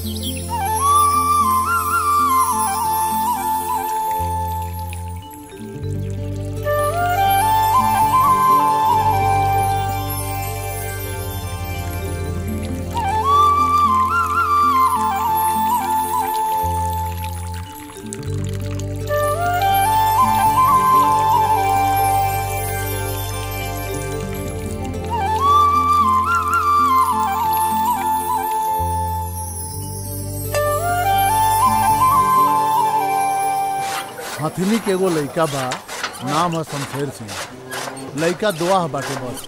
हथनी के एगो लइका बा नाम है शमशेर सिंह लइका दुआ है बाटे बस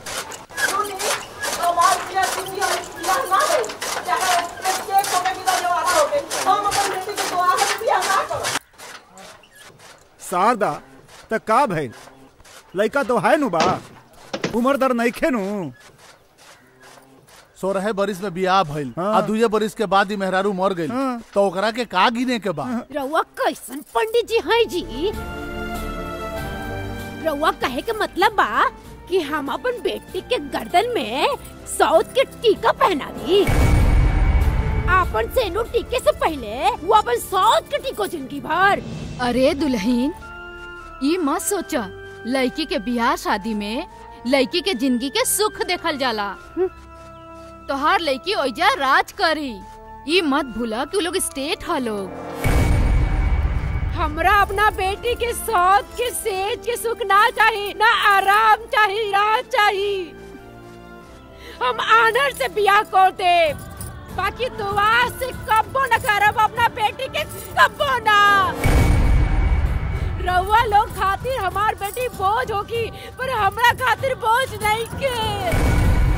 शारदा त का भइल लइका तो है नु बा उम्र दर नइखे नु सोरह बरिस में बियाह भइल हाँ। आ दुए बरिस के बाद ही मेहरारू मर गइल हाँ। तो ओकरा के का गिने के बा रउआ कैसन पंडित जी हैं जी रउआ कहे के मतलब बा कि हम अपन बेटी के गर्दन में साउथ के टीका पहना दी आपन सेनु टीके से पहले वो अपन साउथ के टीको जिंदगी भर अरे दुल्हन ये मत सोचा लड़की के बियाह शादी में लड़की के जिंदगी के सुख देखल जाला तोहार लड़की ओइजा राज करी ये मत भूला कि उ लोग स्टेट ह लोग हमरा अपना बेटी के साउथ के सेज के सुख ना चाहिए ना आराम चाहिए राज चाहिए हम आनर से बियाह कर दे बाकी दुआ से कब्बो न करब अपना बेटी के कब्बो ना रउआ लोग खातिर हमार बेटी बोझ होगी पर हमरा खातिर बोझ नहीं के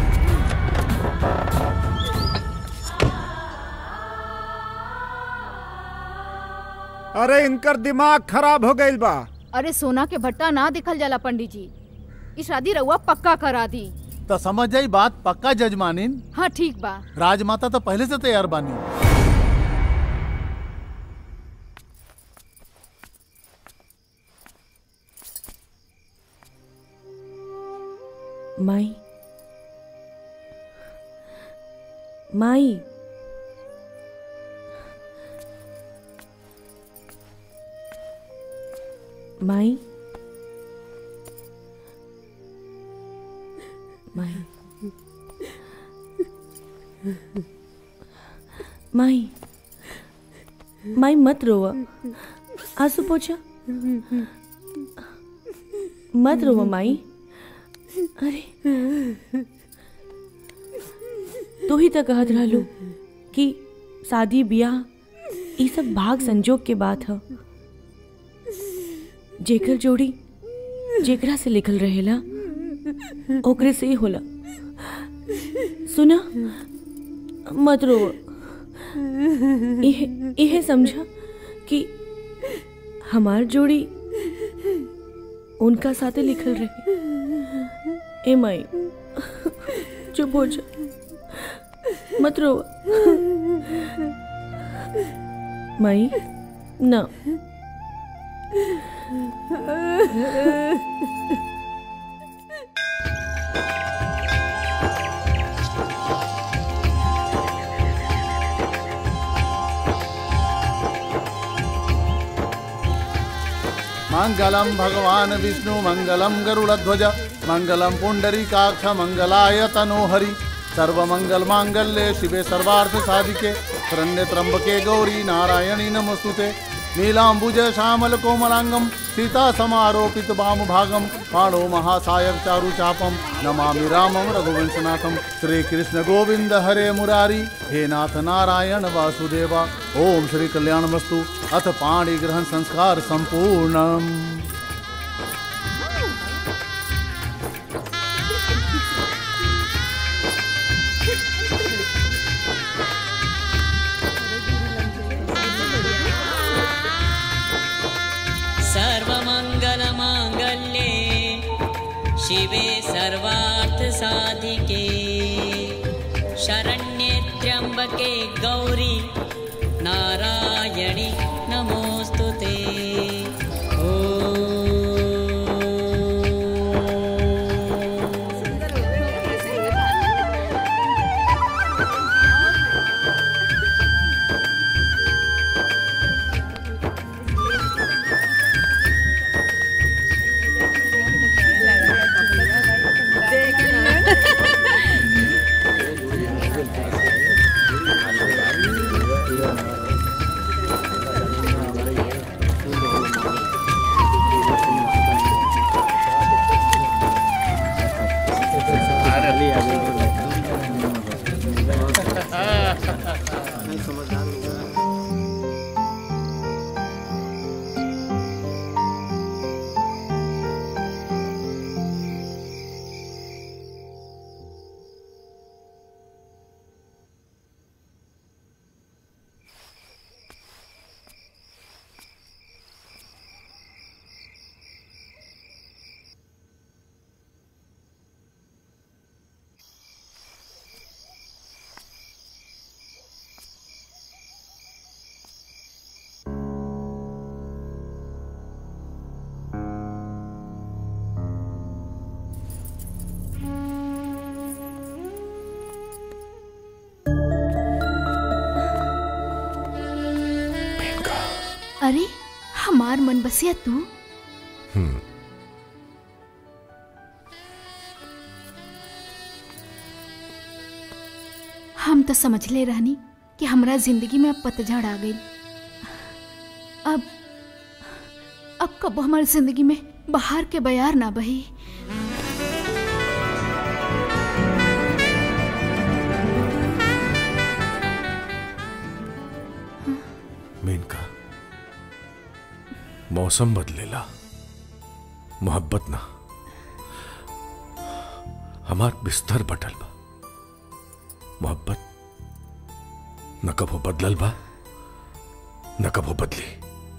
अरे इनकर दिमाग खराब हो गइल बा अरे सोना के भट्टा ना दिखल जाला पंडित जी ई शादी रउआ पक्का करा दी तो समझ जाई बात पक्का जजमानिन हाँ ठीक बा राजमाता तो पहले से तैयार बानी माई माई माई माई माई माई मत रोवा आंसू पोछा मत रोवा माई अरे तू ही तो कहत रहलू कि शादी ब्याह ई सब भाग संजोग के बात ह जेकर जोड़ी जेकरा से लिखल रहेला ओकरे से ही होला सुना मत रो इहे इहे समझा कि हमार जोड़ी उनका साथे लिखल रहे ए माई चुप हो जा मत रो माई ना मंगलम भगवान विष्णु मंगलम गरुड़ध्वज मंगलम पुंडरीकाक्ष मंगलाय तनोहरि सर्वमंगल मांगल्ये शिवे सर्वार्थ साधिके शरण्य त्र्यंबके गौरी नारायणी नमस्तुते नीलांबुज श्यामल कोमलांगम सीता समारोपित वाम भागम पाणो महासायक चारु चापम नमामि रामम रघुवंशनाथम श्री कृष्ण गोविंद हरे मुरारी हे नाथ नारायण वासुदेवा ओम श्री कल्याण वस्तु अथ पाणी ग्रहण संस्कार संपूर्णम सर्वमङ्गलमाङ्गल्ये शिवे सर्वार्थसाधिके शरण्ये त्र्यम्बके गौरी नारायणि नमोऽस्तु ते ॐ समझदार हो गया अरे हमार मन बसिया तू हम तो समझ ले रहनी कि हमरा जिंदगी में अब पतझड़ आ गई अब अब कब हमारी जिंदगी में बाहर के बयार ना बही मेनका मौसम बदलेला मोहब्बत ना हमार बिस्तर बटल बा मोहब्बत न कबो बदलल बा न कबो बदली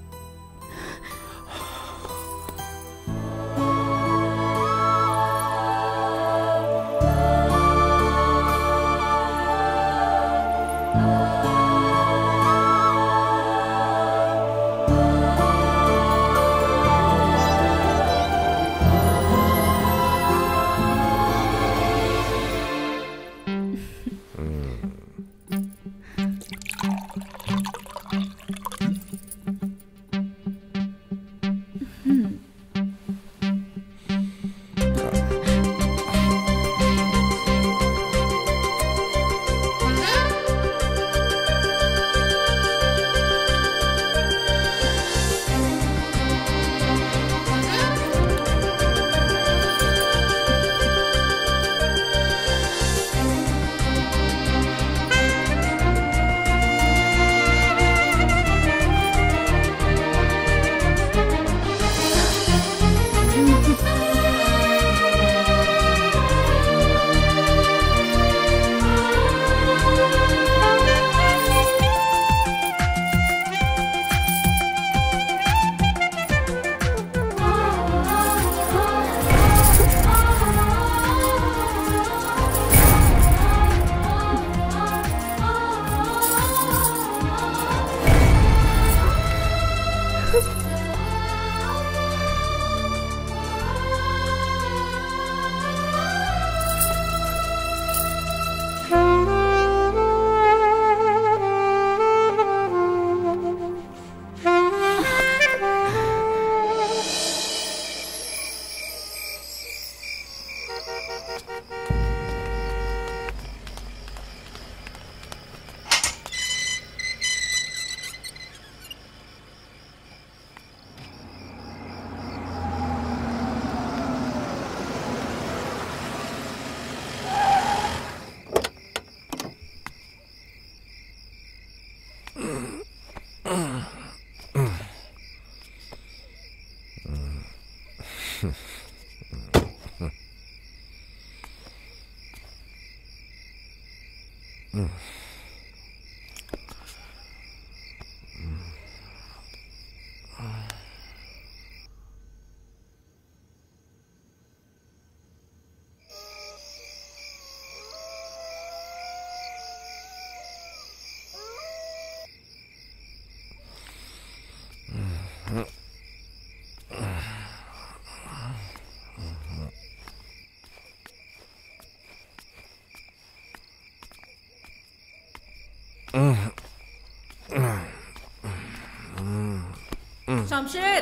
शमशेर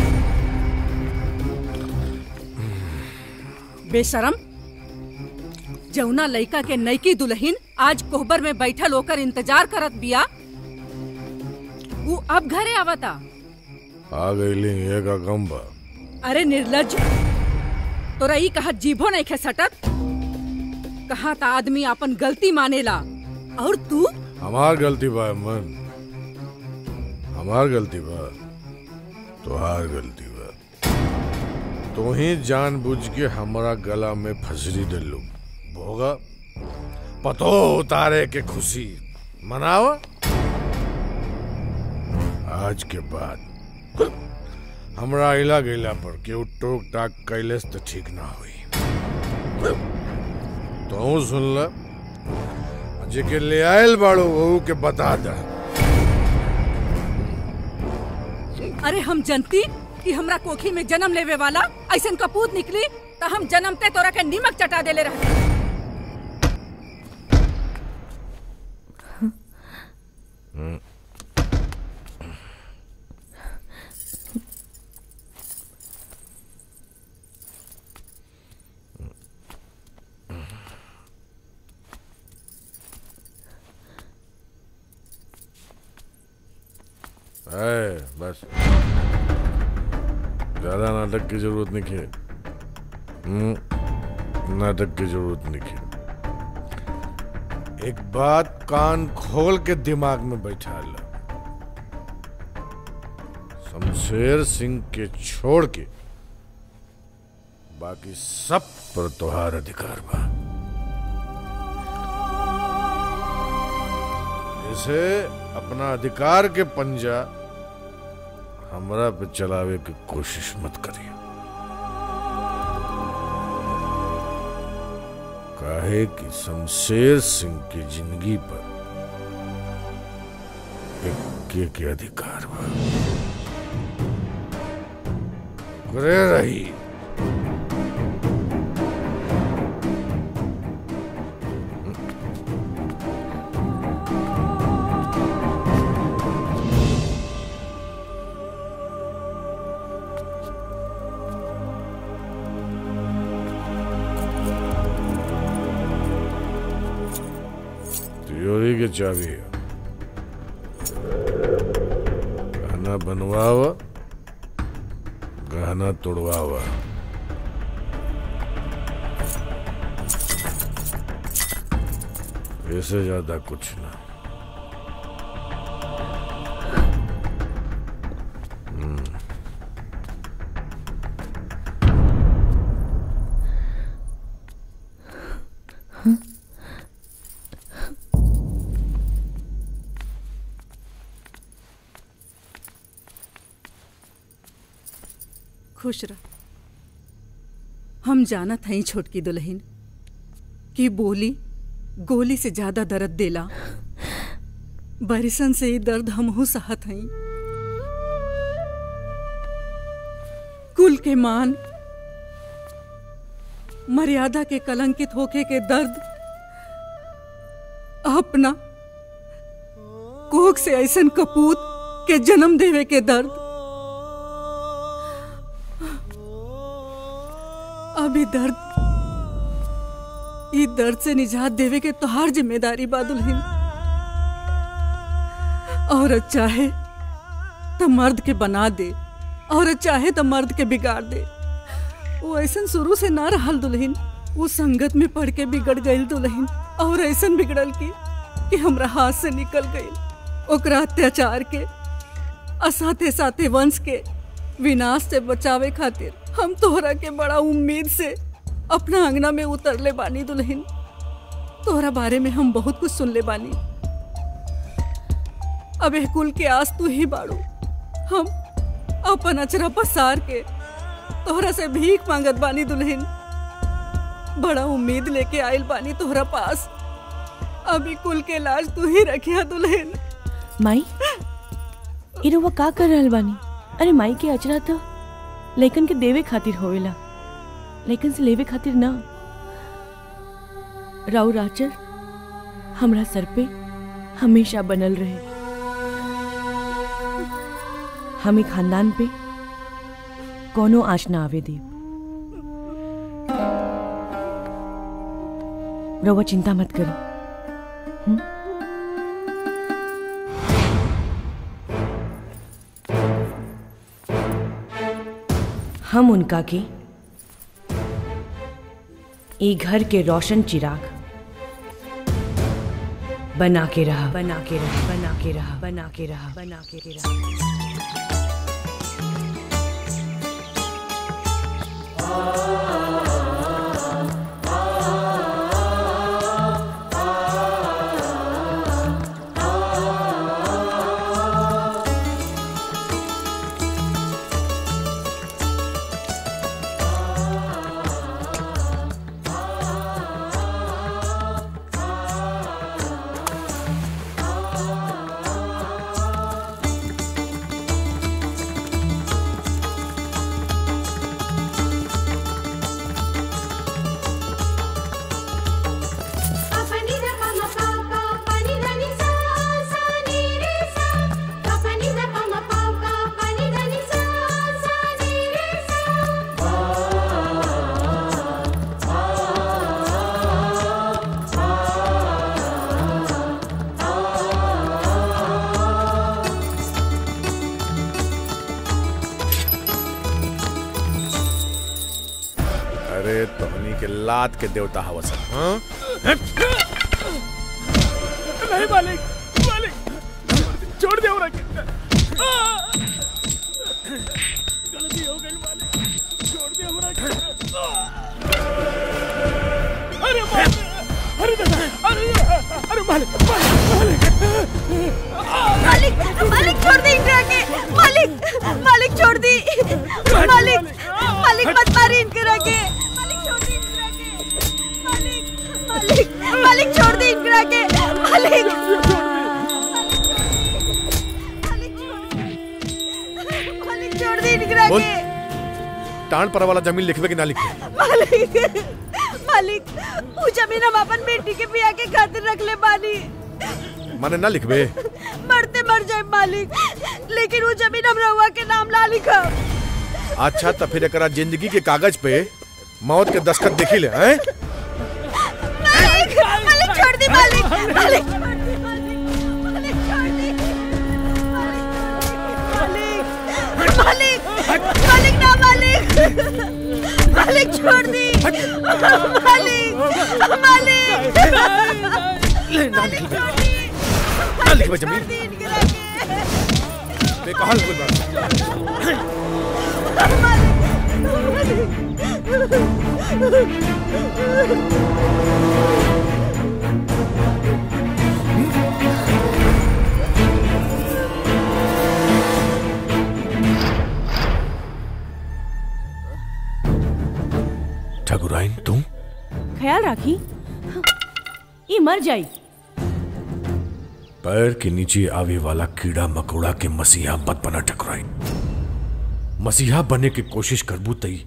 बेशरम जौना लइका के नईकी दुल्हन आज कोहबर में बैठल होकर इंतजार करत बिया ऊ अब घरे आवता आ गईली एका गम बा अरे निर्लज तोरा ई कहा जीभो नहीं खे सटत कहा ता आदमी अपन गलती मानेला और तू हमार गलती बा मन हमार गलती बा तोहार गलती बा तो ही जानबूझ के हमारा गला में फसरी डलू भोगा पतो उतारे के खुशी मनावा आज के बाद हमरा इला गईला पर केहू टोक टाक कैलेस तो ठीक ना हुई तो सुन ल जेके ले आयल बाड़ो वहू के बता दा अरे हम जनती कि हमरा कोखी में जन्म लेवे वाला ऐसन कपूत निकली तो हम जन्मते तोरा के नीमक चटा देले रहते है बस ज्यादा नाटक की जरूरत नहीं है हम्म, नाटक की जरूरत नहीं है एक बात कान खोल के दिमाग में बैठा लो शमशेर सिंह के छोड़ के बाकी सब पर तुहार अधिकार बा इसे अपना अधिकार के पंजा हमरा पे चलावे की कोशिश मत करिए काहे कि शमशेर सिंह की जिंदगी पर इक्के के अधिकार बा ओकरे रही तिजोरी की चाबी है गहना बनवावा गहना तोड़वावा इससे ज्यादा कुछ ना हम्म। खुश रह हम जानत हई छोटकी दुल्हन कि बोली गोली से ज्यादा दर्द देला बरिसन से ही दर्द हमहू सहत हई कुल के मान मर्यादा के कलंकित होके के दर्द अपना कोख से ऐसन कपूत के जन्म देवे के दर्द अभी दर्द ई दर्द से निजात देवे के तोहार जिम्मेदारी बा दुल्हन औरत चाहे तो मर्द के बना दे औरत चाहे तो मर्द के बिगाड़ दे वो ऐसन शुरू से ना रहल दुल्हन वो संगत में पढ़ के बिगड़ गई दुल्हन और ऐसन बिगड़ल की कि हमरा हाथ से निकल गई ओकरा अत्याचार के असाते साथे वंश के विनाश से बचावे खातिर हम तोहरा के बड़ा उम्मीद से अपना अंगना में उतरले बानी दुल्हन तोहरा बारे में हम बहुत कुछ सुन ले बानी अब एह कुल के आस तू ही बाड़ू हम अपन अचरा पसार के तोहरा से भीख मांगत बानी दुल्हन बड़ा उम्मीद लेके आइल बानी तोहरा पास अभी कुल के लाज तू ही रखिया दुल्हन माई ई रउआ का कर रहल बानी अरे माई के अचरा तो लेकिन के देवे खातिर होवेला लेकिन से लेवे खातिर ना राउ राचर हमरा सर पे हमेशा बनल रहे हमें खानदान पे कोनो आँच ना आवे दे रउआ चिंता मत करी हम्म? हम उनका के ई घर के रोशन चिराग बना के रहा बना के रहा बना के रहा बना के रहा बना के रहा अरे तोहनी के लात के देवता हवस हाँ नहीं मालिक मालिक छोड़ दे रखे गलती हो गई मालिक छोड़ दे हमरा के अरे मालिक अरे दादा अरे अरे मालिक मालिक मालिक मालिक छोड़ दी इनकरा के मालिक मालिक छोड़ दी मालिक मालिक मत मारी इनकरा के मालिक छोड़ दी इनकरा के मालिक मालिक मालिक छोड़ दी इनकरा के मालिक मालिक छोड़ दी इनकरा बोल। के टाण पर वाला जमीन लिखवे कि ना लिखवे मालिक मालिक वो जमीन हम अपन बेटी के बिया के खातिर रख ले बानी माने ना लिखवे मरते मर जाए मालिक लेकिन वो जमीन हम रहुआ के नाम ला लिखा अच्छा तो फिर एकरा जिंदगी के कागज पे मौत के दस्तखत देखी ले हैं मालिक मालिक छोड़ दी मालिक मालिक छोड़ दी मालिक मालिक छोड़ दी मालिक मालिक मालिक ना मालिक मालिक छोड़ दी मालिक मालिक ना लिखवे ना लिखवे जमीन बेकहाल हो गइल बा। ठकुराइन तुम ख्याल राखी ये मर जाई पैर के नीचे आवे वाला कीड़ा मकोड़ा के मसीहा मत बना ठकुराइन मसीहा बने की कोशिश करबू तई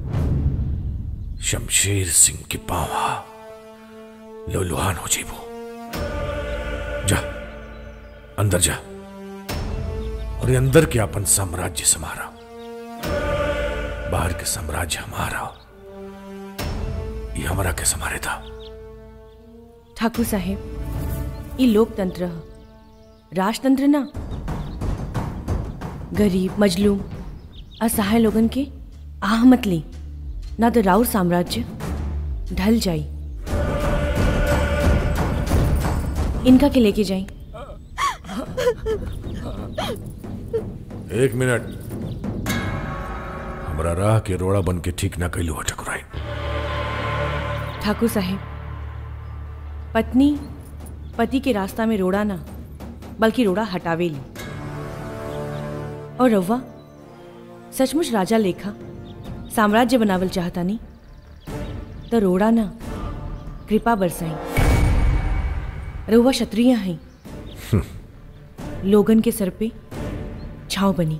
शमशेर सिंह के पावा लोलुहान हो जेबू जा अंदर जा और ये अंदर के अपन साम्राज्य समारा बाहर के साम्राज्य हमारा ये हमारा के समारे था ठाकुर साहेब ये लोकतंत्र ह राजतंत्र ना गरीब मजलूम असहाय लोगन के आह मत ली ना तो राउर साम्राज्य ढल जाई इनका के लेके जाई एक मिनट हमरा राह के रोड़ा बन के ठीक ना कैलू ठकुराई ठाकुर साहेब पत्नी पति के रास्ता में रोड़ा ना बल्कि रोड़ा हटावे ली और रव्वा सचमुच राजा लेखा साम्राज्य बनावल चाहता नहीं तो रोड़ा ना कृपा बरसाई रउआ क्षत्रिय हैं लोगन के सर पे छाव बनी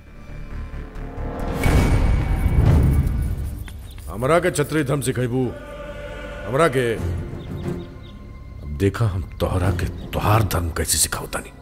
हमरा के छत्री धर्म सिखेबू हमरा के अब देखा हम तोहरा के तोहार धर्म कैसे सिखावता नहीं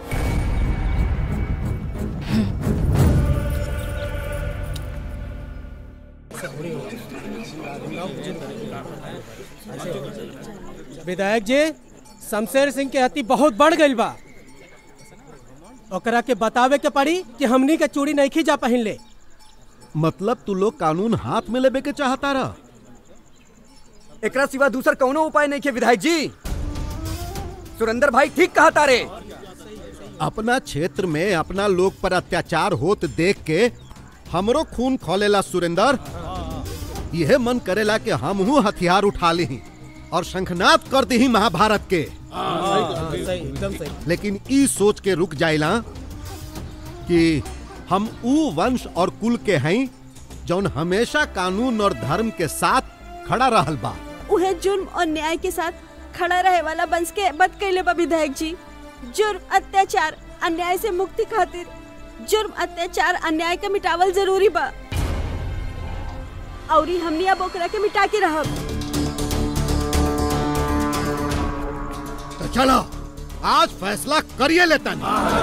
विधायक जी शमशेर सिंह के हत्ती बहुत बढ़ गई बा ओकरा के बतावे के पड़ी कि हमनी के चूड़ी नहीं खींचा पहन ले मतलब तू लोग कानून हाथ में लेबे के चाहता रहा एकरा सिवा दूसर कौनो उपाय नहीं के विधायक जी सुरेंद्र भाई ठीक कहा तारे अपना क्षेत्र में अपना लोग पर अत्याचार होत देख के हमरो खून खोलेला सुरेंद्र यह मन करेला कि हमहू हथियार उठा ली और शंखनाद कर दी महाभारत के एकदम सही लेकिन ई सोच के रुक जाइला कि हम ऊ वंश और कुल के हैं जौन हमेशा कानून और धर्म के साथ खड़ा रहल बा उहे जुर्म और न्याय के साथ खड़ा रहे वाला बंस के बद कैले बा विधायक जी जुर्म अत्याचार अन्याय से मुक्ति खातिर जुर्म अत्याचार अन्याय के मिटावल जरूरी बा औरी हमनी अब ओकरा के मिटा के रहब तो चलो आज फैसला करिए लेता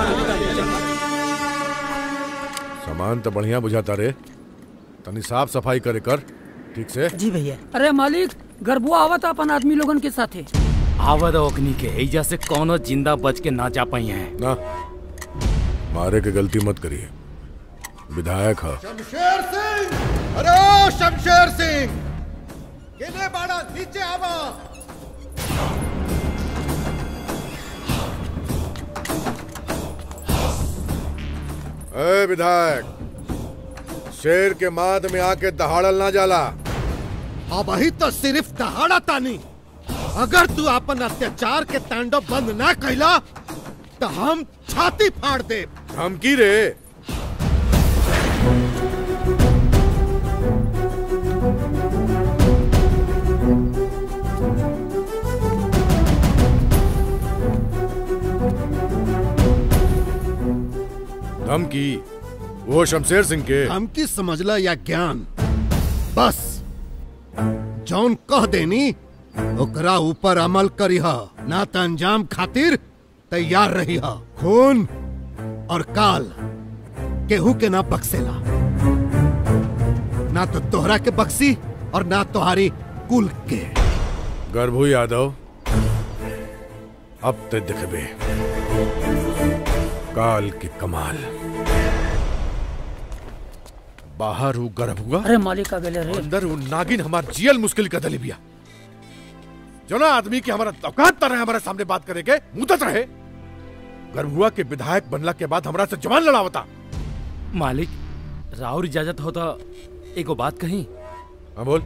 सामान तो बढ़िया बुझाता रे तनी साफ सफाई करे कर ठीक से जी भैया अरे मालिक गरबुआ आवत अपन आदमी लोगन के साथे आवद ओकनी के एजा से कोनो जिंदा बच के ना जा पाई है ना मारे के गलती मत करिए विधायक है शमशेर सिंह अरे शमशेर सिंह किने बाड़ा नीचे आवा ए विधायक शेर के माद में आके दहाड़ल ना जाला अब ही तो सिर्फ दहाड़ा तानी अगर तू अपन अत्याचार के तांडव बंद ना कैला तो हम छाती फाड़ दे धमकी रे धमकी वो शमशेर सिंह के धमकी समझला या ज्ञान बस जौन कह देनी ओकरा ऊपर अमल करी ना तो अंजाम खातिर तैयार रही खून और काल केहू के ना बक्सेला ना तो तोहरा के बक्सी और ना तुम्हारी कुल के गर्भू यादव अब ते दिखबे काल की कमाल बाहर हूँ गर्भ हुआ अरे मालिक आ गए रे अंदर हूँ नागिन हमार जियल मुश्किल का दलिबिया जो ना आदमी की हमारा औकात तर है हमारे सामने बात करे के मुदत रहे गर्भुआ के विधायक बनला के बाद हमरा से जवान लड़ावता मालिक राउर इजाजत हो तो एगो बात कही हाँ बोल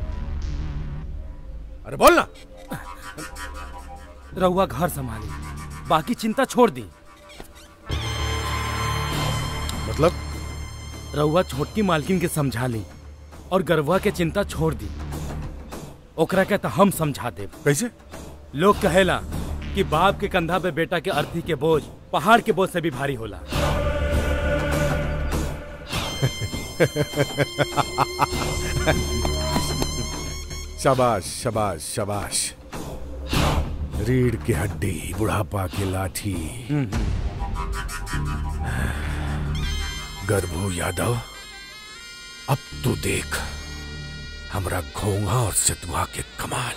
अरे बोल ना रहुआ घर संभाली बाकी चिंता छोड़ दी मतलब रहुआ छोटकी मालकिन के समझा ली और गरवा के चिंता छोड़ दी ओकरा के तो हम समझा दे कैसे लोग कहेला कि बाप के कंधा पे बेटा के अर्थी के बोझ पहाड़ के बोझ से भी भारी होला शाबाश शाबाश शाबाश रीढ़ की हड्डी बुढ़ापा की लाठी गर्भू यादव अब तू देख हमरा घोंघा और सितुआ के कमाल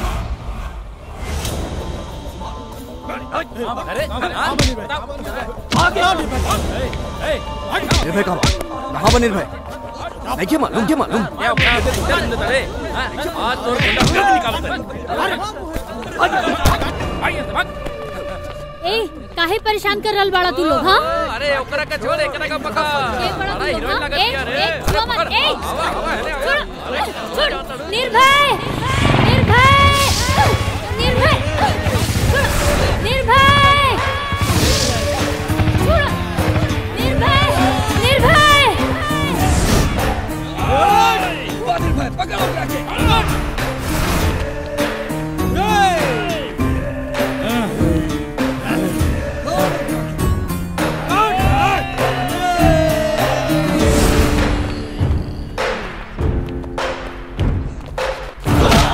निर्भय कहाँ कहाँ बा निर्भय नहीं क्या मालूम क्या मालूम ए काहे परेशान कर रहल बाड़ा तू लोग हां अरे ओकरा का छोड़ एकरा का पका अरे हीरोइन लगा दिया रे ए छुआ मत ए छोड़ छोड़ निर्भय निर्भय निर्भय छोड़ निर्भय छोड़ निर्भय निर्भय निर्भय पकड़ो जाके Ah!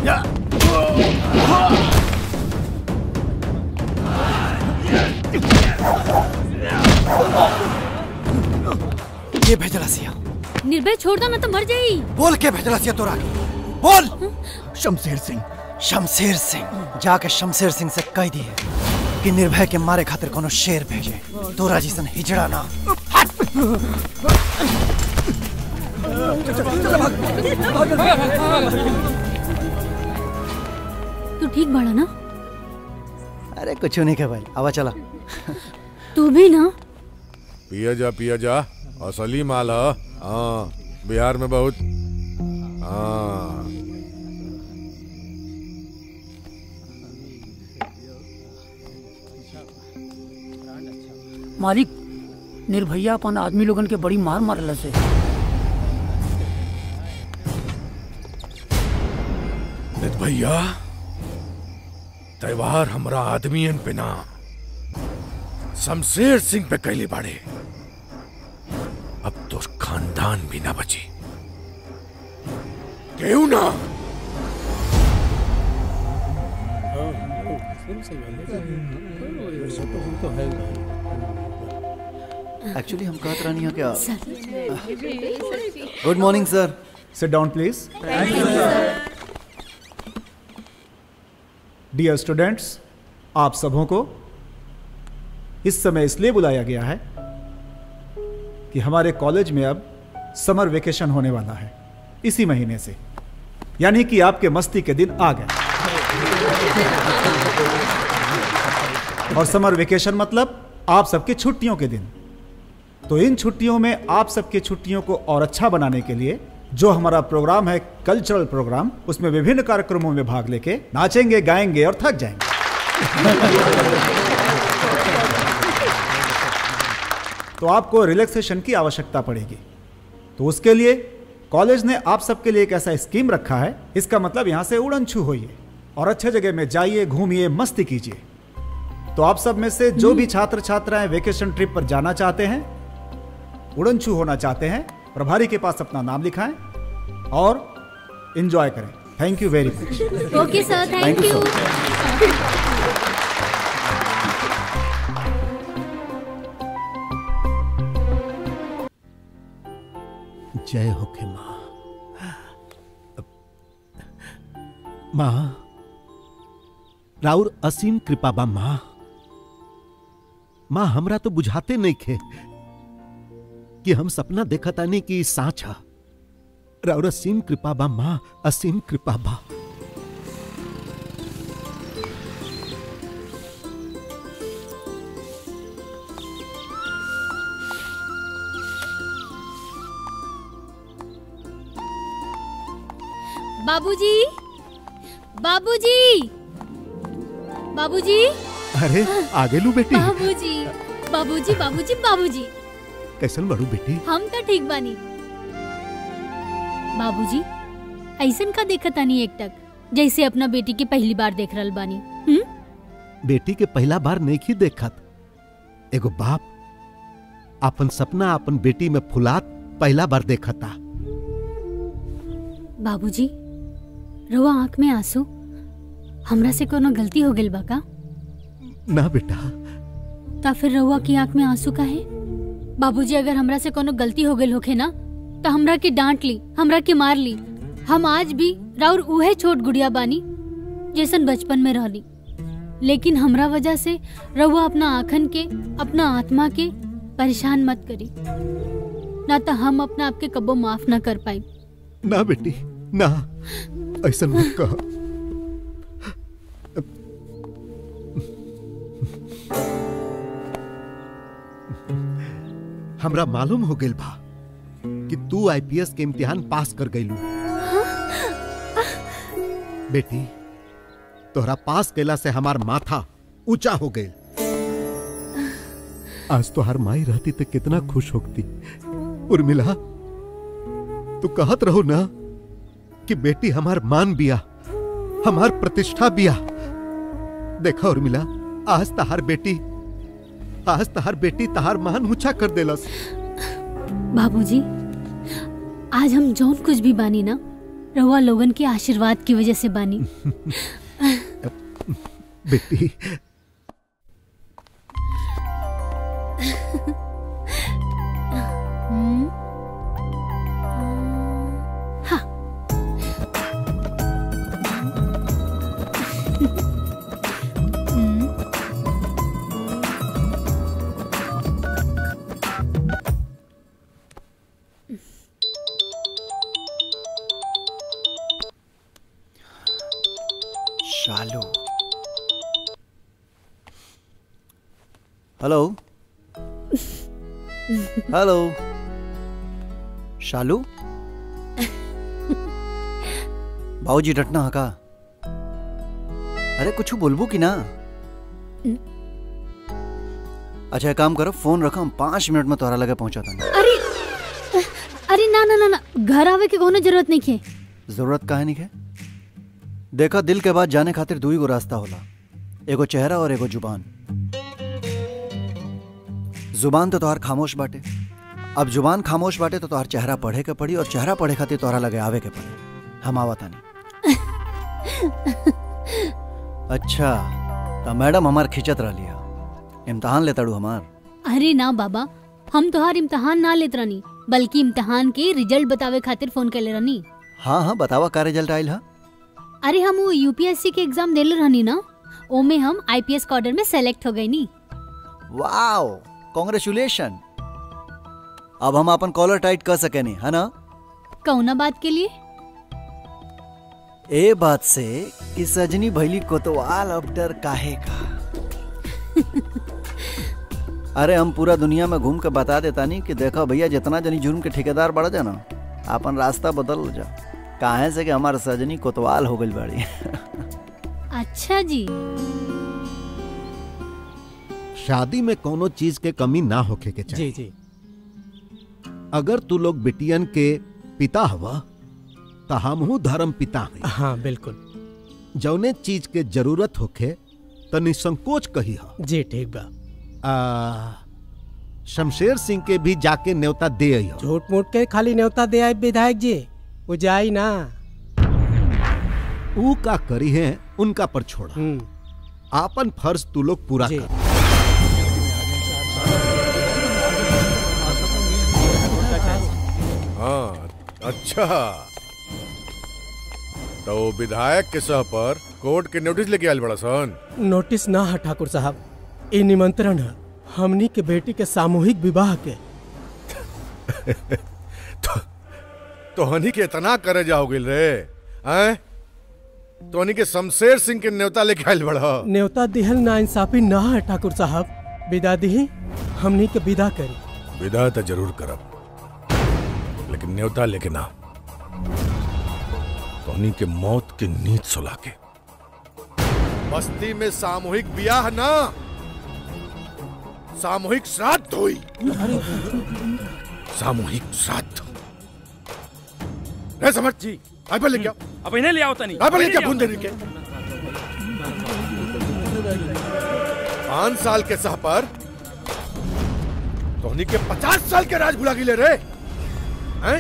ये भेजला सिया निर्भय छोड़ दो ना तो मर जाई बोल के भेजला सिया तोरा के बोल शमशेर सिंह शमशेर सिंह जाके शमशेर सिंह से कह दिए कि निर्भय के मारे खातिर कोनो शेर भेजे तोरा जैसन हिजड़ा ना तू ठीक बाड़ा ना अरे कुछ नहीं के भाई आवा चला तू भी ना पिया जा पिया जा असली माल ह हाँ बिहार में बहुत हाँ मालिक निर्भैया अपन आदमी लोगन के बड़ी मार मारल से नित भैया त्योहार हमरा आदमियन पे ना शमशेर सिंह पे कैले बाड़े अब तो खानदान भी ना बची क्यों ना एक्चुअली हम कहत रहनी क्या good morning sir sit down please dear students आप सबों को इस समय इसलिए बुलाया गया है कि हमारे कॉलेज में अब समर वेकेशन होने वाला है इसी महीने से यानी कि आपके मस्ती के दिन आ गए और समर वेकेशन मतलब आप सबकी छुट्टियों के दिन तो इन छुट्टियों में आप सबकी छुट्टियों को और अच्छा बनाने के लिए जो हमारा प्रोग्राम है कल्चरल प्रोग्राम उसमें विभिन्न कार्यक्रमों में भाग लेके नाचेंगे गाएंगे और थक जाएंगे तो आपको रिलैक्सेशन की आवश्यकता पड़ेगी तो उसके लिए कॉलेज ने आप सबके लिए एक ऐसा स्कीम रखा है इसका मतलब यहां से उड़न छू होइए और अच्छे जगह में जाइए घूमिए मस्ती कीजिए तो आप सब में से जो भी छात्र छात्राएं वेकेशन ट्रिप पर जाना चाहते हैं उड़न छू होना चाहते हैं प्रभारी के पास अपना नाम लिखाएं और इंजॉय करें thank you very much okay sir thank Thank you, you जय हो के माँ माँ राउर असीम कृपा बा माँ माँ हमरा तो बुझाते नहीं खे कि हम सपना देखतानी कि ई साँच ह राउर असीम कृपा बा माँ असीम कृपा बा बाबूजी बाबूजी बाबूजी अरे आगे लू बेटी बाबूजी बाबूजी बाबूजी बाबूजी कैसन बड़ू बेटी हम तो ठीक बानी बाबूजी ऐसन का देखत आनी एक टक जैसे अपना बेटी के पहली बार देख रहल बानी हम्म बेटी के पहला बार नहीं ही देखत एगो बाप अपन सपना अपन बेटी में फुलात पहला बार देखता बाबूजी रोआ आंख में आंसू हमरा से कोनो गलती हो गइल बा का ना बेटा ता फिर रहुआ की आंख में आंसू का है बाबूजी अगर हमरा से कोनो गलती हो गइल होखे ना तो हमरा के डांट ली हमरा के मार ली हम आज भी राउर उहे छोट गुड़िया बानी जैसन बचपन में रहली लेकिन हमरा वजह से रहुआ अपना आंखन के अपना आत्मा के परेशान मत करी ना तो हम अपना आपके कबो माफ ना कर पाई ना बेटी ना ऐसा मत कह हमरा मालूम हो गेल बा कि तू आईपीएस के इम्तिहान पास कर गईलू बेटी तोहरा पास कैला से हमार माथा ऊंचा हो गई आज तो हर माई रहती तो कितना खुश होती उर्मिला तू कहत रहो ना कि बेटी हमार मान बिया हमार प्रतिष्ठा बिया देखा उर्मिला आज तहार बेटी आज तहार बेटी तहार मान ऊंचा कर देलस बाबूजी आज हम जौन कुछ भी बानी ना रहुआ लोगन के आशीर्वाद की वजह से बानी बेटी हम्म, हाँ। हम्म, शालू हेलो हेलो शालू बाबूजी डटना हा का अरे कुछ बोलबू कि ना अच्छा एक काम करो फोन रखो हम पाँच मिनट में तोहरा लगे पहुंचा था अरे अरे ना ना ना ना घर आवे के कोनो जरूरत नहीं है जरूरत काहे नहीं है देखा दिल के बाद जाने खातिर दू ही गो रास्ता होला एगो चेहरा और एगो जुबान जुबान तो तोहार खामोश बाटे अब जुबान खामोश बाटे तो तोहार चेहरा पढ़े के पड़ी और चेहरा पढ़े खातिर तोहरा लगे आवे के पड़ी हम आवत तानी अच्छा तो मैडम हमार खिंचत रह लिया इम्तहान लेताड़ू हमार अरे ना बाबा हम तोहार इम्तहान ना लेत रहनी बल्कि इम्तहान के रिजल्ट बतावे खातिर फोन कैले रहनी हाँ हाँ बतावा का रिजल्ट आयल हा अरे हम वो यूपीएससी के एग्जाम देले रहनी ना ओमे हम आईपीएस कॉर्डर में सेलेक्ट हो गई नी वाओ कांग्रेचुलेशन अब हम अपन कॉलर टाइट कर सके नहीं है ना कौना बात के लिए ए बात से कि सजनी भैली कोतवाल अब डर काहे का अरे हम पूरा दुनिया में घूम के बता देता नहीं कि देखो भैया जितना जनी जुर्म के ठेकेदार बढ़ जा ना अपन रास्ता बदल जा काहे से कि हमार सजनी कोतवाल हो गई बाड़ी अच्छा जी शादी में कोनो चीज के कमी ना होखे के चाहिए जी जी अगर तू लोग बिटियन के पिता हवा तो हमहू धर्म पिता हैं हाँ बिल्कुल जौने चीज के जरूरत होखे तो निसंकोच कही हा जी ठीक बा आ, शमशेर सिंह के भी जाके न्योता दे आई हो झूठ मूठ के खाली न्योता दे आए विधायक जी वो जाई ना ऊ का करी है उनका पर छोड़ा आपन फर्ज तू लोग पूरा कर हाँ अच्छा तो वो विधायक के सह पर कोर्ट के नोटिस लेके आयल बड़ा सन नोटिस ना है ठाकुर साहब ये निमंत्रण है हमनी के बेटी के सामूहिक विवाह के तो हनी के इतना करे जाओ गिल रे हैं तो हनी के शमशेर सिंह के न्योता लेके आयल बड़ा न्योता दिहल ना इंसाफी ना है ठाकुर साहब विदा दी हमनी के विदा करी विदा तो जरूर करब लेकिन न्योता लेके ना टोनी के मौत की नींद सुला के बस्ती में सामूहिक ब्याह ना सामूहिक श्राद्ध हुई सामूहिक श्राद्ध रे समझ जी राइफल लेके आओ अब इन्हें ले आओ तनी राइफल लेके आओ बूंदे के पांच साल के सह पर टोनी के पचास साल के राज भुला गिले रे हैं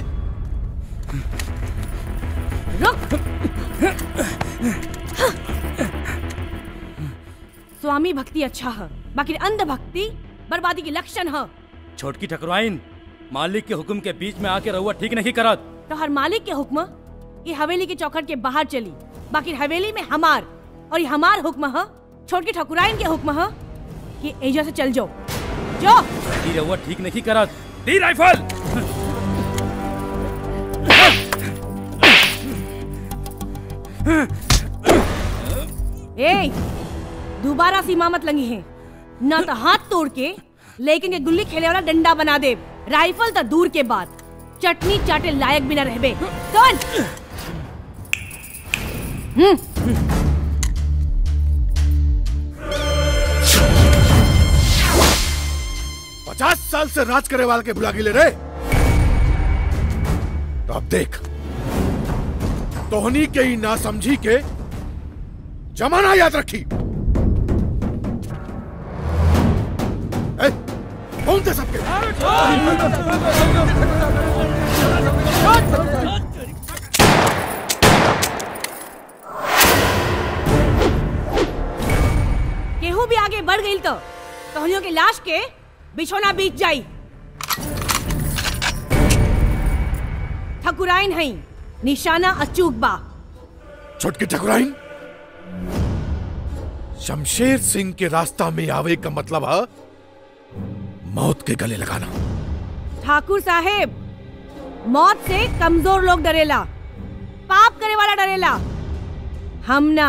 स्वामी भक्ति अच्छा है बाकी अंध भक्ति बर्बादी के लक्षण है छोटकी ठकुराइन मालिक के हुक्म के बीच में आके रहुआ ठीक नहीं करत तो हर मालिक के हुक्म ये हवेली के चौखट के बाहर चली बाकी हवेली में हमार और ये हमार हुक्म है छोटकी ठकुराइन के हुक्म है कि एजा से चल जाओ जो ई रहुआ ठीक नहीं करत दी राइफल ए दोबारा सीमा मत लंगी है ना तो हाथ तोड़ के लेकिन के गुल्ली खेले वाला डंडा बना दे राइफल तो दूर के बाद चटनी चाटे लायक भी ना रहबे सुन हम्म पचास साल से राज करे वाले के बुला गिले रे तो अब देख तोहनी के ही ना समझी के जमाना याद रखी ए, कौन थे सबके तो कहनियों के लाश के बिछोना बीत जाई ठकुराइन हई निशाना अचूक बा छोटकी ठकुराइन शमशेर सिंह के रास्ता में आवे का मतलब है मौत के गले लगाना ठाकुर साहेब मौत से कमजोर लोग डरेला पाप करे वाला डरेला हम ना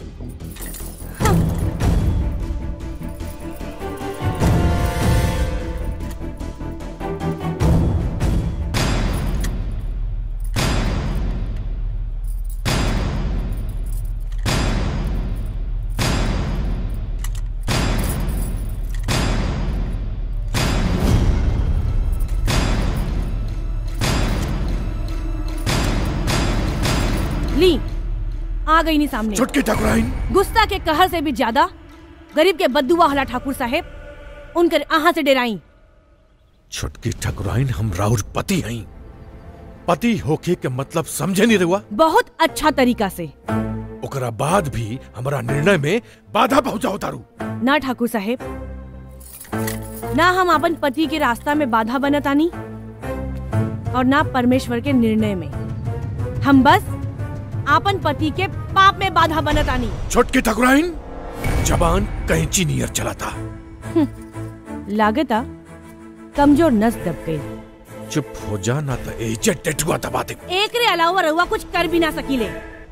ली आ गई नहीं सामने छुटकी ठकुराइन गुस्सा के कहर से भी ज्यादा गरीब के बद्दुआ हला ठाकुर साहेब उनकर आहा से डेराई छुटकी ठकुराइन हम राउर पति हई पति होके के मतलब समझे नहीं रहुआ बहुत अच्छा तरीका से ओकरा बाद भी हमारा निर्णय में बाधा पहुंचाओ तारू ना ठाकुर साहेब ना हम अपन पति के रास्ता में बाधा बनतानी और ना परमेश्वर के निर्णय में हम बस आपन पति के पाप में बाधा बनतानी छुटकी ठकुराइन जबान कैंची नियर चलाता लागता कमजोर नस दब गई चुप हो जा ना तो एजे टेटुआ दबा दे एक रे अलावा रहुआ कुछ कर भी ना सकीले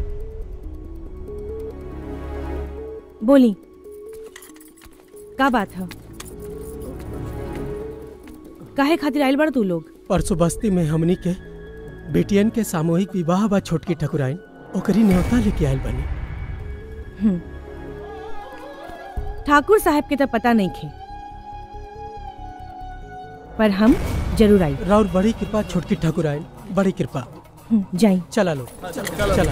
बोली का बात है काहे खातिर आइल बड़ तू लोग परसों बस्ती में हमनी के बेटियन के सामूहिक विवाह बा छोटकी ठकुराइन ओकरी न्योता लेके आयल बनी हम्म। ठाकुर साहब के तो पता नहीं खे पर हम जरूर आई राउर बड़ी कृपा छोटकी ठकुराइन बड़ी कृपा हम्म, जाई चला लो चला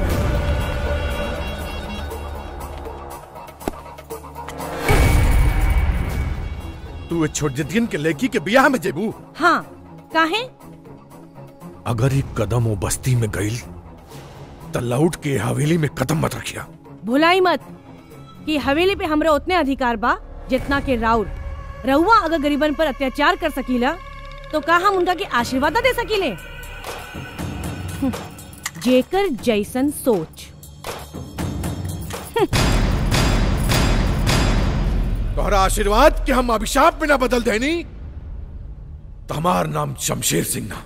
तू छोट जितियन के लड़की के ब्याह में जेबू हाँ काहे अगर एक कदम वो बस्ती में गईल तो लौट के हवेली में कदम मत रखिया भुलाई मत कि हवेली पे हमरा उतने अधिकार बा जितना के राउर रउआ अगर गरीबन पर अत्याचार कर सकीला तो का हम उनका के आशीर्वाद दे सकीले हम्म, जेकर जैसन सोच तोहरा आशीर्वाद के हम अभिशाप में ना बदल देनी तो हमार नाम शमशेर सिंह ना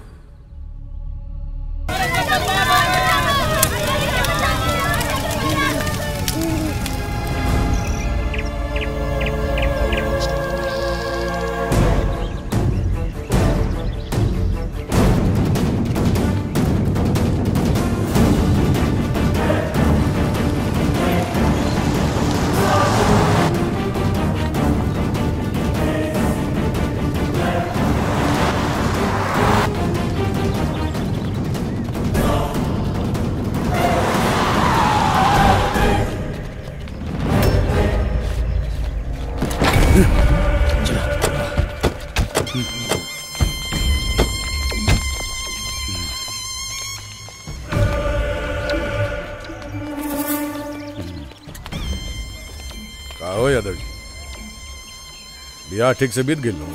का हो यादव जी ब्याह ठीक से बीत गई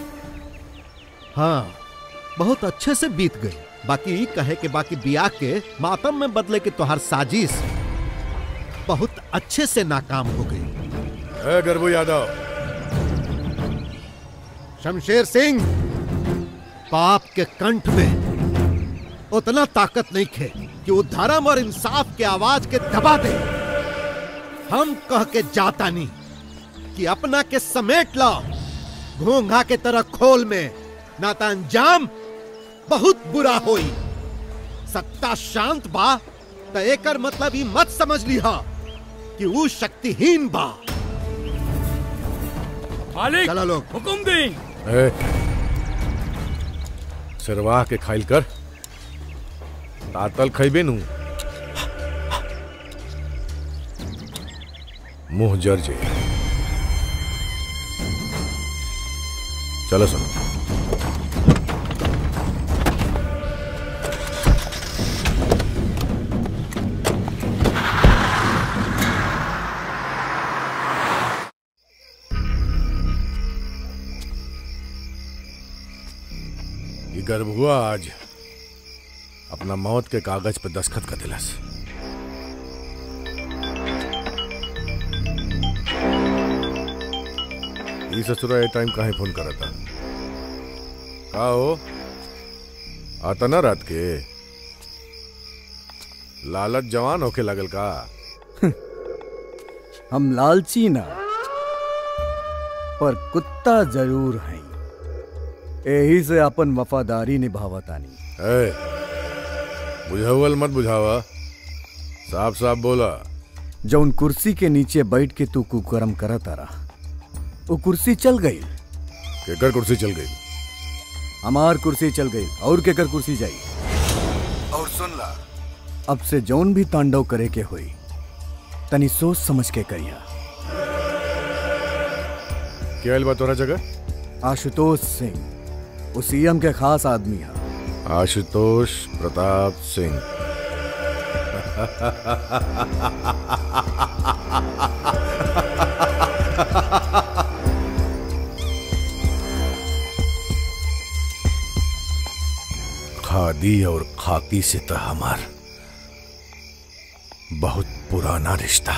हाँ बहुत अच्छे से बीत गई बाकी ई कहे के बाकी बियाह के मातम में बदले के तोहार साजिश बहुत अच्छे से नाकाम हो गई ए गरबू यादव शमशेर सिंह पाप के कंठ में उतना ताकत नहीं खे कि वो धर्म और इंसाफ के आवाज के दबा दे हम कह के जाता नहीं कि अपना के समेट लो घोंघा के तरह खोल में ना तो अंजाम बहुत बुरा होई सत्ता शांत बा तो एकर मतलब ई मत समझ लिहा कि वो शक्तिहीन बा मालिक चला लोग हुकुम दी ए, सिरवाह के खाइल कर तातल खैबे नु मुंह जर जे चलो सुनो गर्भुआ आज अपना मौत के कागज पे दस्खत कर दिलस ई ससुरा ये टाइम काहे फोन करत था का हो आता ना रात के लालच जवान होके लगल का हम लालची ना पर कुत्ता जरूर हैं यही से अपन वफादारी निभावतानी ए, बुझावल मत बुझावा साफ साफ बोला जौन कुर्सी के नीचे बैठ के तू कुकरम करत तारा वो कुर्सी चल गई केकर कुर्सी चल गई हमार कुर्सी चल गई और केकर कुर्सी जाई और सुन ला अब से जौन भी तांडव करे के होई तनी सोच समझ के करिया क्या आइल बा तोरा जगह आशुतोष सिंह वो सीएम के खास आदमी है आशुतोष प्रताप सिंह खादी और खाकी से तो हमार बहुत पुराना रिश्ता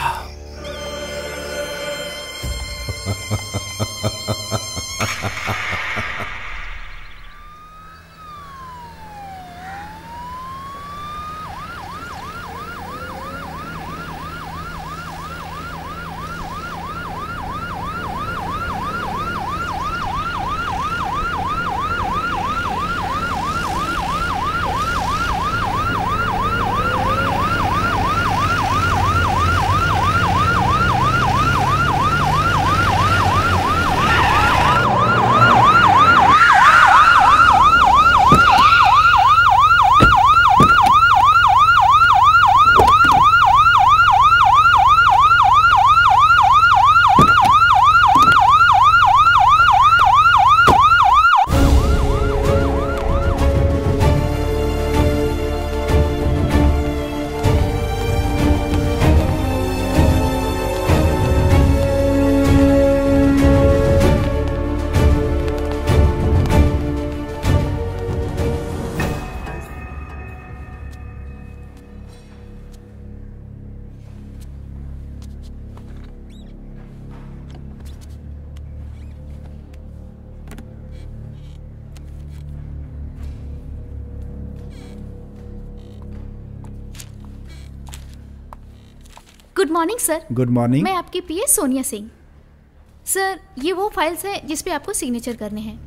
good morning sir good morning मैं आपकी पीए सोनिया सिंह सर ये वो फाइल्स हैं जिस पे आपको सिग्नेचर करने हैं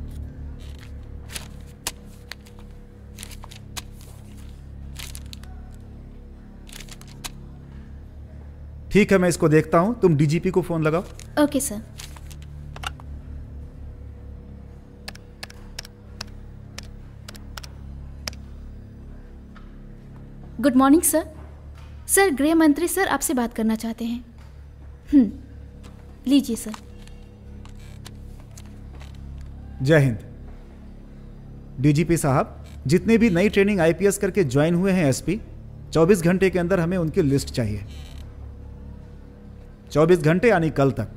ठीक है मैं इसको देखता हूँ तुम डीजीपी को फोन लगाओ ओके सर गुड मॉर्निंग सर सर गृह मंत्री सर आपसे बात करना चाहते हैं हम्म लीजिए सर जय हिंद डीजीपी साहब जितने भी नई ट्रेनिंग आईपीएस करके ज्वाइन हुए हैं एसपी 24 घंटे के अंदर हमें उनकी लिस्ट चाहिए 24 घंटे यानी कल तक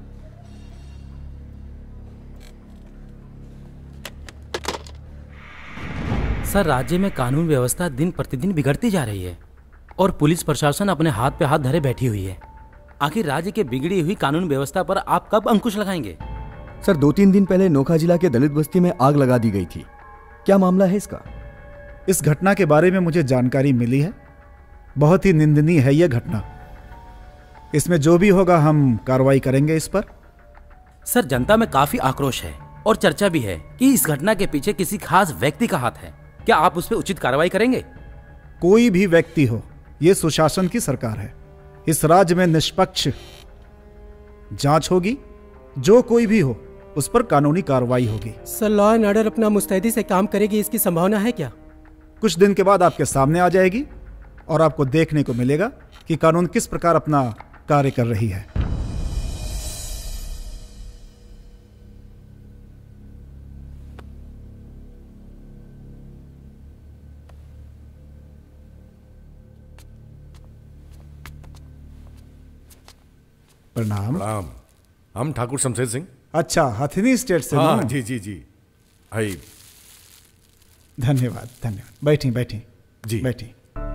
सर राज्य में कानून व्यवस्था दिन प्रतिदिन बिगड़ती जा रही है और पुलिस प्रशासन अपने हाथ पे हाथ धरे बैठी हुई है आखिर राज्य के बिगड़ी हुई कानून व्यवस्था पर आप कब अंकुश लगाएंगे सर दो तीन दिन पहले नोखा जिला के दलित बस्ती में आग लगा दी गई थी क्या मामला है इसका इस घटना के बारे में मुझे जानकारी मिली है बहुत ही निंदनीय है यह घटना इसमें जो भी होगा हम कार्रवाई करेंगे इस पर सर जनता में काफी आक्रोश है और चर्चा भी है कि इस घटना के पीछे किसी खास व्यक्ति का हाथ है क्या आप उस पर उचित कार्रवाई करेंगे कोई भी व्यक्ति हो यह सुशासन की सरकार है इस राज्य में निष्पक्ष जांच होगी जो कोई भी हो उस पर कानूनी कार्रवाई होगी सर लॉ एंड ऑर्डर अपना मुस्तैदी से काम करेगी इसकी संभावना है क्या कुछ दिन के बाद आपके सामने आ जाएगी और आपको देखने को मिलेगा कि कानून किस प्रकार अपना कार्य कर रही है प्रणाम प्रणाम हम ठाकुर शमशेर सिंह अच्छा हथनी स्टेट से हाँ ना? जी जी जी भाई धन्यवाद धन्यवाद बैठी बैठी जी बैठी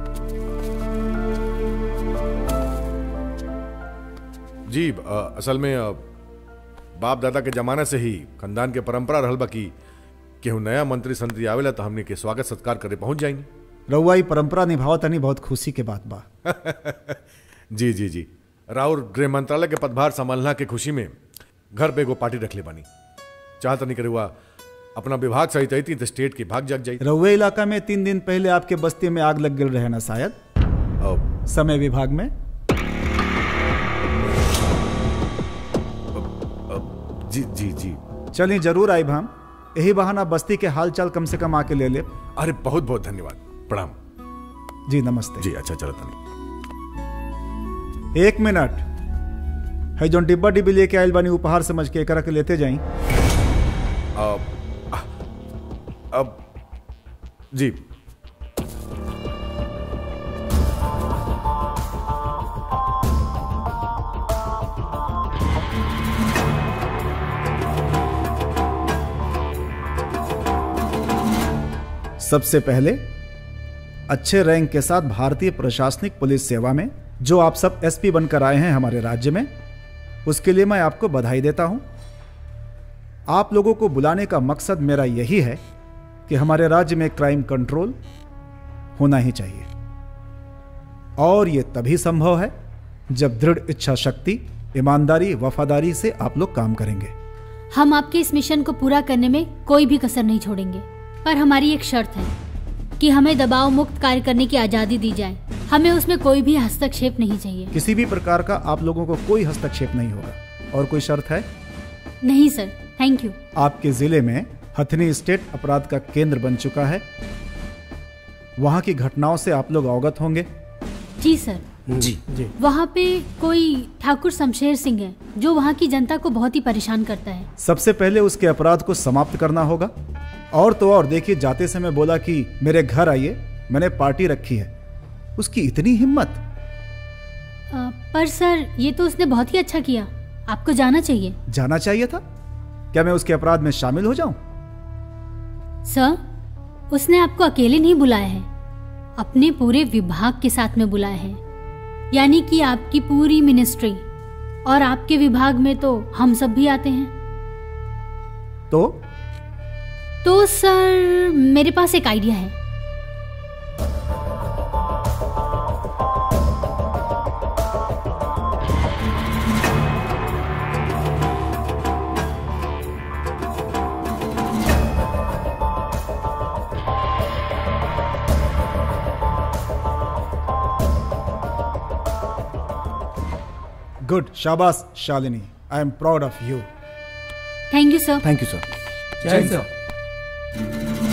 जी अ, असल में अ, बाप दादा के जमाने से ही खानदान के परंपरा रहल बा कि केहू नया मंत्री संतरी आवेला तो हमने के स्वागत सत्कार करे पहुंच जाएंगे रउआ ई परंपरा निभावत तनी बहुत खुशी के बात बा जी जी जी राउर गृह मंत्रालय के पदभार संभालना के खुशी में घर पे एगो पार्टी रख ले बानी चाहत नहीं करे हुआ अपना विभाग सहित आई तो स्टेट के भाग जाग जाई रउए इलाका में तीन दिन पहले आपके बस्ती में आग लग गल रहे ना शायद समय विभाग में जी जी जी चलिए जरूर आई हम यही बहाना बस्ती के हालचाल कम से कम आके ले ले अरे बहुत बहुत धन्यवाद प्रणाम जी नमस्ते जी अच्छा चलो तनी एक मिनट है जो डिब्बा डिब्बी लेके आयल बानी उपहार समझ के एकरा के लेते जाई अब अब जी सबसे पहले अच्छे रैंक के साथ भारतीय प्रशासनिक पुलिस सेवा में जो आप सब एसपी बनकर आए हैं हमारे राज्य में उसके लिए मैं आपको बधाई देता हूं आप लोगों को बुलाने का मकसद मेरा यही है कि हमारे राज्य में क्राइम कंट्रोल होना ही चाहिए और यह तभी संभव है जब दृढ़ इच्छा शक्ति ईमानदारी वफादारी से आप लोग काम करेंगे हम आपके इस मिशन को पूरा करने में कोई भी कसर नहीं छोड़ेंगे पर हमारी एक शर्त है कि हमें दबाव मुक्त कार्य करने की आज़ादी दी जाए हमें उसमें कोई भी हस्तक्षेप नहीं चाहिए किसी भी प्रकार का आप लोगों को कोई हस्तक्षेप नहीं होगा और कोई शर्त है नहीं सर थैंक यू आपके जिले में हथनी स्टेट अपराध का केंद्र बन चुका है वहां की घटनाओं से आप लोग अवगत होंगे जी सर जी जी वहाँ पे कोई ठाकुर शमशेर सिंह है जो वहाँ की जनता को बहुत ही परेशान करता है सबसे पहले उसके अपराध को समाप्त करना होगा और तो और देखिए जाते समय बोला कि मेरे घर आइए मैंने पार्टी रखी है उसकी इतनी हिम्मत अ, पर सर ये तो उसने बहुत ही अच्छा किया आपको जाना चाहिए जाना चाहिए था क्या मैं उसके अपराध में शामिल हो जाऊं सर उसने आपको अकेले नहीं बुलाया है अपने पूरे विभाग के साथ में बुलाया है यानी कि आपकी पूरी मिनिस्ट्री और आपके विभाग में तो हम सब भी आते हैं तो तो सर मेरे पास एक आइडिया है गुड शाबाश Shalini I am proud of you thank you sir thank you sir जय sir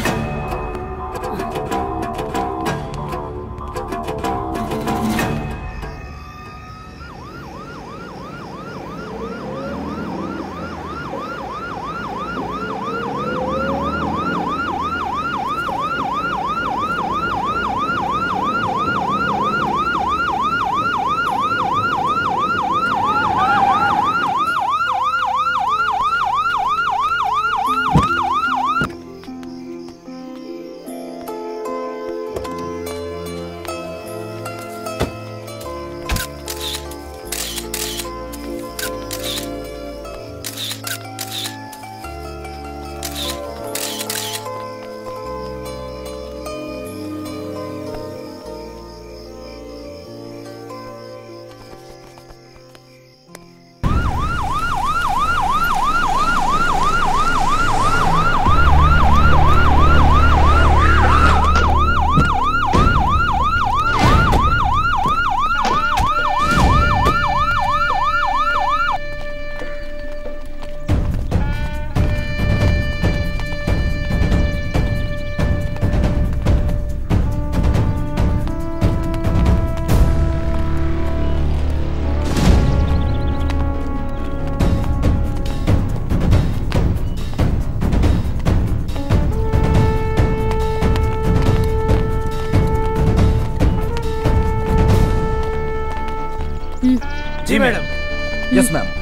ji madam yes ma'am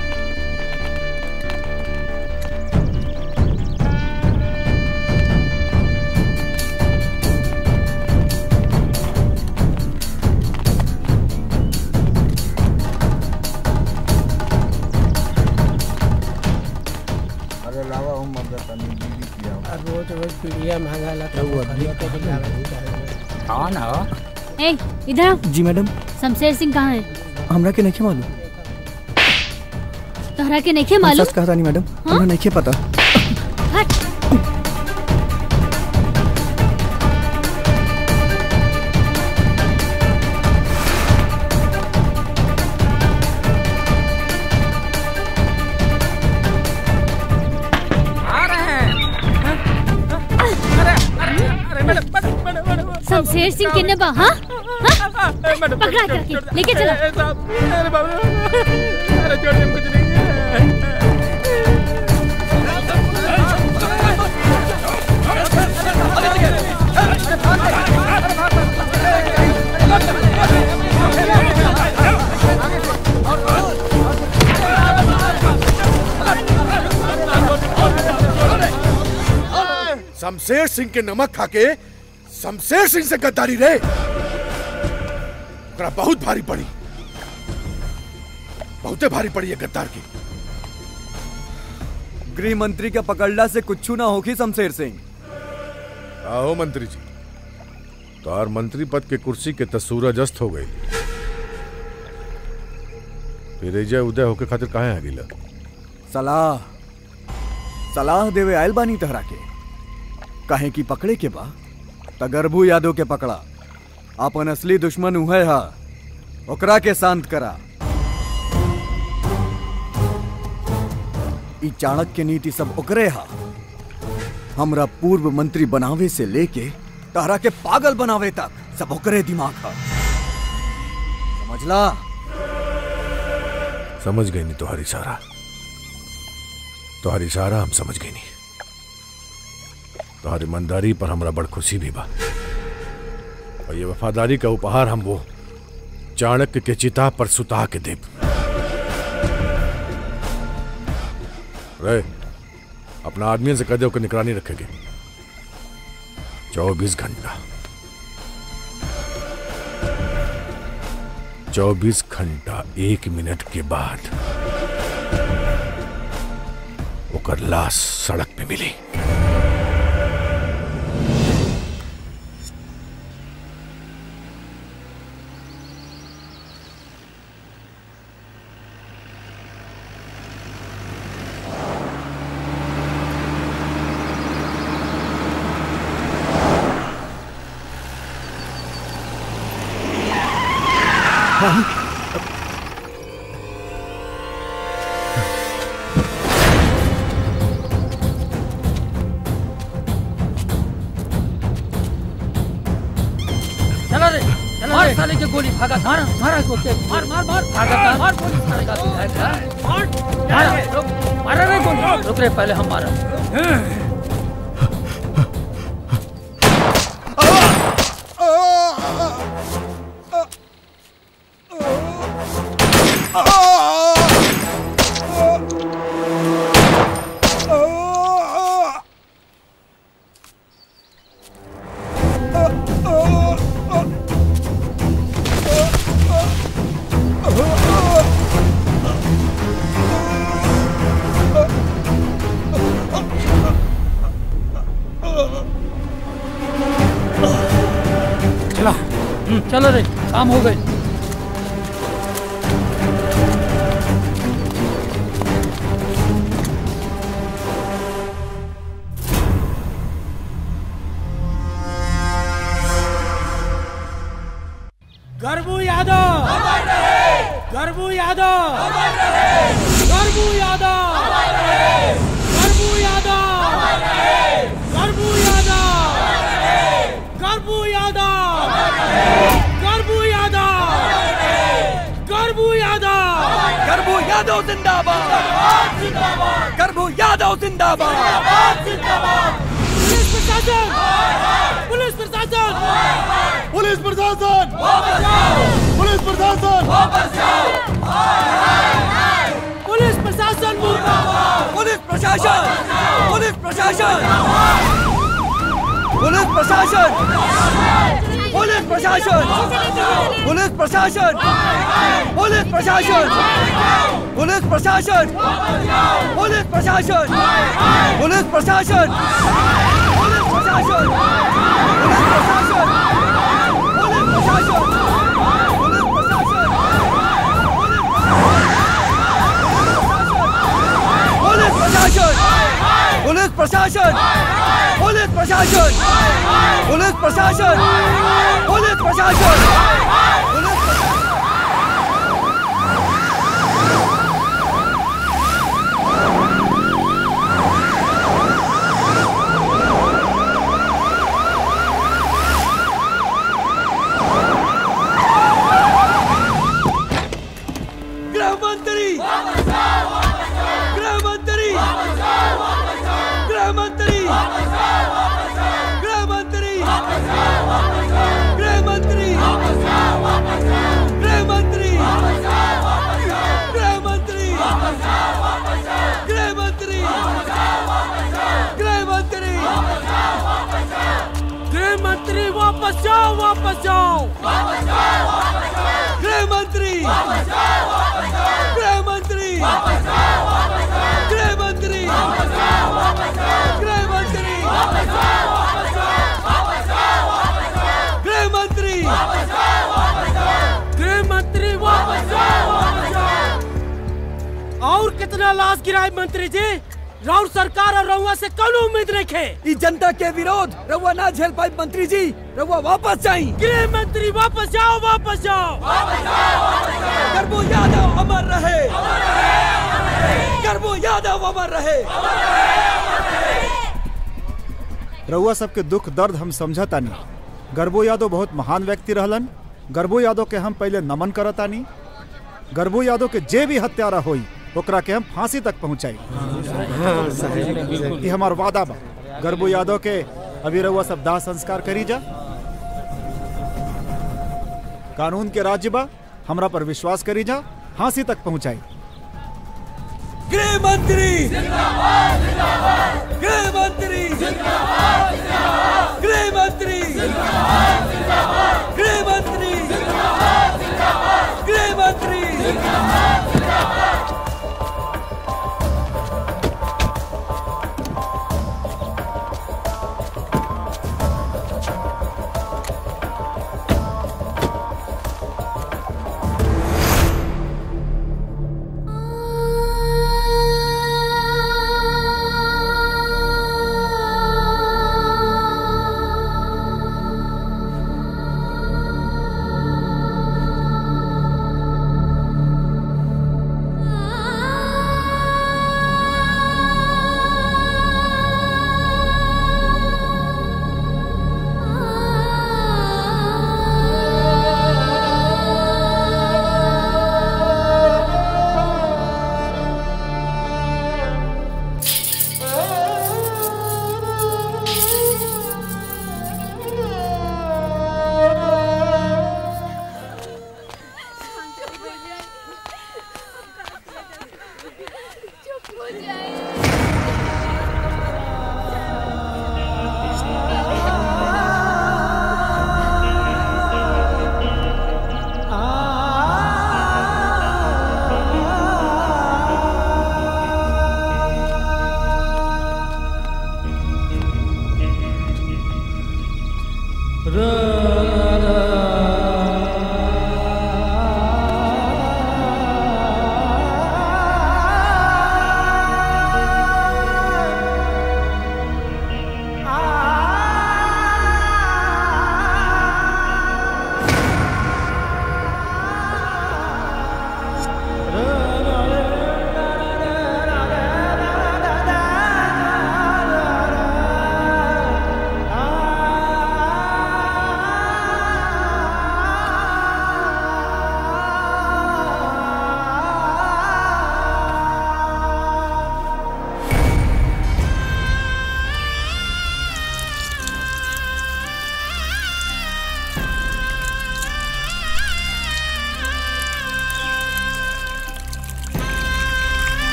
रोज पीड़िया मांगा ला तो खरीद के खिलावे हाँ ना ए इधर आओ जी मैडम शमशेर सिंह कहाँ है हमरा के नहीं मालूम तोहरा के नहीं हम मालूम सच कहता नहीं मैडम हमरा नहीं पता हट आ रहे हैं अरे अरे अरे madam madam madam madam Shamsher Singh किन्ने बा हाँ हाँ? पकड़ा करके लेके चलो अरे बाबू अरे छोड़िए हम कुछ नहीं है शमशेर सिंह के नमक खाके शमशेर सिंह से गद्दारी रे ओकरा बहुत भारी पड़ी बहुते भारी पड़ी है गद्दार की गृह मंत्री के पकड़ला से कुछ ना होगी शमशेर सिंह आओ मंत्री जी तोर मंत्री पद के कुर्सी के त सूरज अस्त हो गई फिर एजा उदय होके खातिर काहे आ गिला सलाह सलाह देवे आयल बानी तहरा के काहे की पकड़े के बा तगरबू यादव के पकड़ा अपन असली दुश्मन उहे हा ओकरा के शांत करा ई चाणक्य नीति सब ओकरे हा हमरा पूर्व मंत्री बनावे से लेके तहरा के पागल बनावे तक सब ओकरे दिमाग हा समझला समझ गई नहीं तुम्हारी इशारा तुम्हारी इशारा हम समझ गई नहीं तुम्हारी ईमानदारी पर हमरा बड़ खुशी भी बा और ये वफादारी का उपहार हम वो चाणक्य के चिता पर सुता के देव रे अपना आदमियों से कह दे कि निगरानी रखेंगे चौबीस घंटा चौबीस घंटा एक मिनट के बाद ओकर लाश सड़क पे मिली चला रे मार साले के गोली भागा मार मार को के मार मार मार भागा था मार गोली साले का विधायक का मार मार रुक मार रे गोली रुक रे पहले हम मारा चला हम्म, चलो रे काम हो गई गर्बू यादव गर्बू यादव गर्बू यादव गर्बू यादव गर्बू यादव गर्बू यादव गर्बू यादव गर्बू यादव गर्भू यादव जिंदाबाद गर्भू यादव जिंदाबाद पुलिस प्रशासन पुलिस प्रशासन पुलिस प्रशासन पुलिस प्रशासन पुलिस प्रशासन मुर्दाबाद पुलिस प्रशासन पुलिस प्रशासन पुलिस प्रशासन पुलिस प्रशासन पुलिस प्रशासन पुलिस प्रशासन पुलिस प्रशासन पुलिस प्रशासन पुलिस प्रशासन पुलिस प्रशासन पुलिस प्रशासन पुलिस प्रशासन पुलिस प्रशासन पुलिस प्रशासन पुलिस प्रशासन पुलिस प्रशासन पुलिस प्रशासन पुलिस प्रशासन पुलिस गृह मंत्री गृह मंत्री गृह मंत्री गृह मंत्री गृह मंत्री गृह मंत्री गृह मंत्री गृह मंत्री गृह मंत्री गृह मंत्री वापस जाओ वापस जाओ गृह मंत्री गृह मंत्री गृह मंत्री गृह मंत्री गृह मंत्री गृह मंत्री वापस जाओ वापस जाओ और कितना लाश गिराए मंत्री जी राउर सरकार और रउआ से कौन उम्मीद रखे ई जनता के विरोध रउआ ना झेल पाई मंत्री जी रउआ वापस जाई गृह मंत्री वापस जाओ वापस जाओ गर्भो यादव अमर रहे गर्भो यादव अमर रहे रउआ सबके दुख दर्द हम समझतानी गर्भो यादव बहुत महान व्यक्ति रहलन गर्भो यादव के हम पहले नमन करतानी गर्भो यादव के जे भी हत्यारा होई ओकरा के हम फांसी तक पहुंचाई ये हमार वादा बा गर्भो यादव के अभी रउआ सब दाह संस्कार करी जा कानून के राज्य बा हमरा पर विश्वास करी जा फांसी तक पहुंचाई गृह मंत्री गृह मंत्री गृह मंत्री गृह मंत्री गृह मंत्री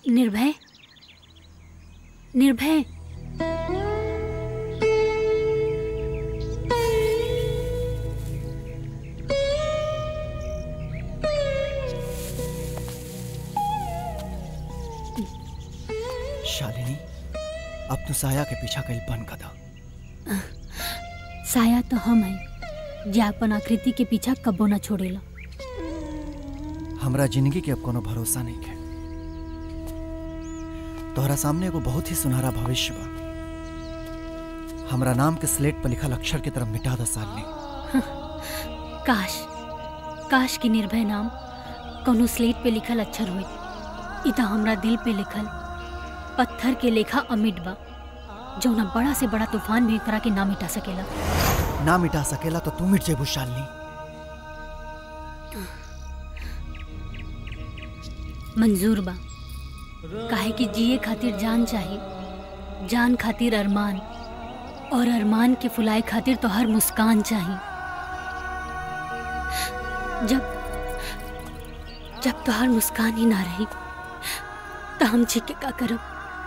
निर्भय निर्भय शालिनी अब तू साया के पीछा कईल बंद कर दो साया तो हम है जे अपन आकृति के पीछा कबो ना छोड़ेला हमरा जिंदगी के अब कोनो भरोसा नहीं है तोहरा सामने एगो बहुत ही सुनहरा भविष्य बा हमरा नाम के स्लेट पर लिखल अक्षर की तरफ मिटा द सालनी काश काश की निर्भय नाम कोनो स्लेट पे लिखल अक्षर हुई इ त हमरा दिल पे लिखल पत्थर के लेखा अमिट बा जौना बड़ा से बड़ा तूफान भी एकरा के ना मिटा सकेला ना मिटा सकेला तो तू मिट जेबू शालिनी मंजूर बा काहे कि जिए खातिर जान चाहिए जान खातिर अरमान और अरमान के फुलाए खातिर तो हर मुस्कान चाहिए जब जब तो हर मुस्कान ही ना रही तो हम जी के का करब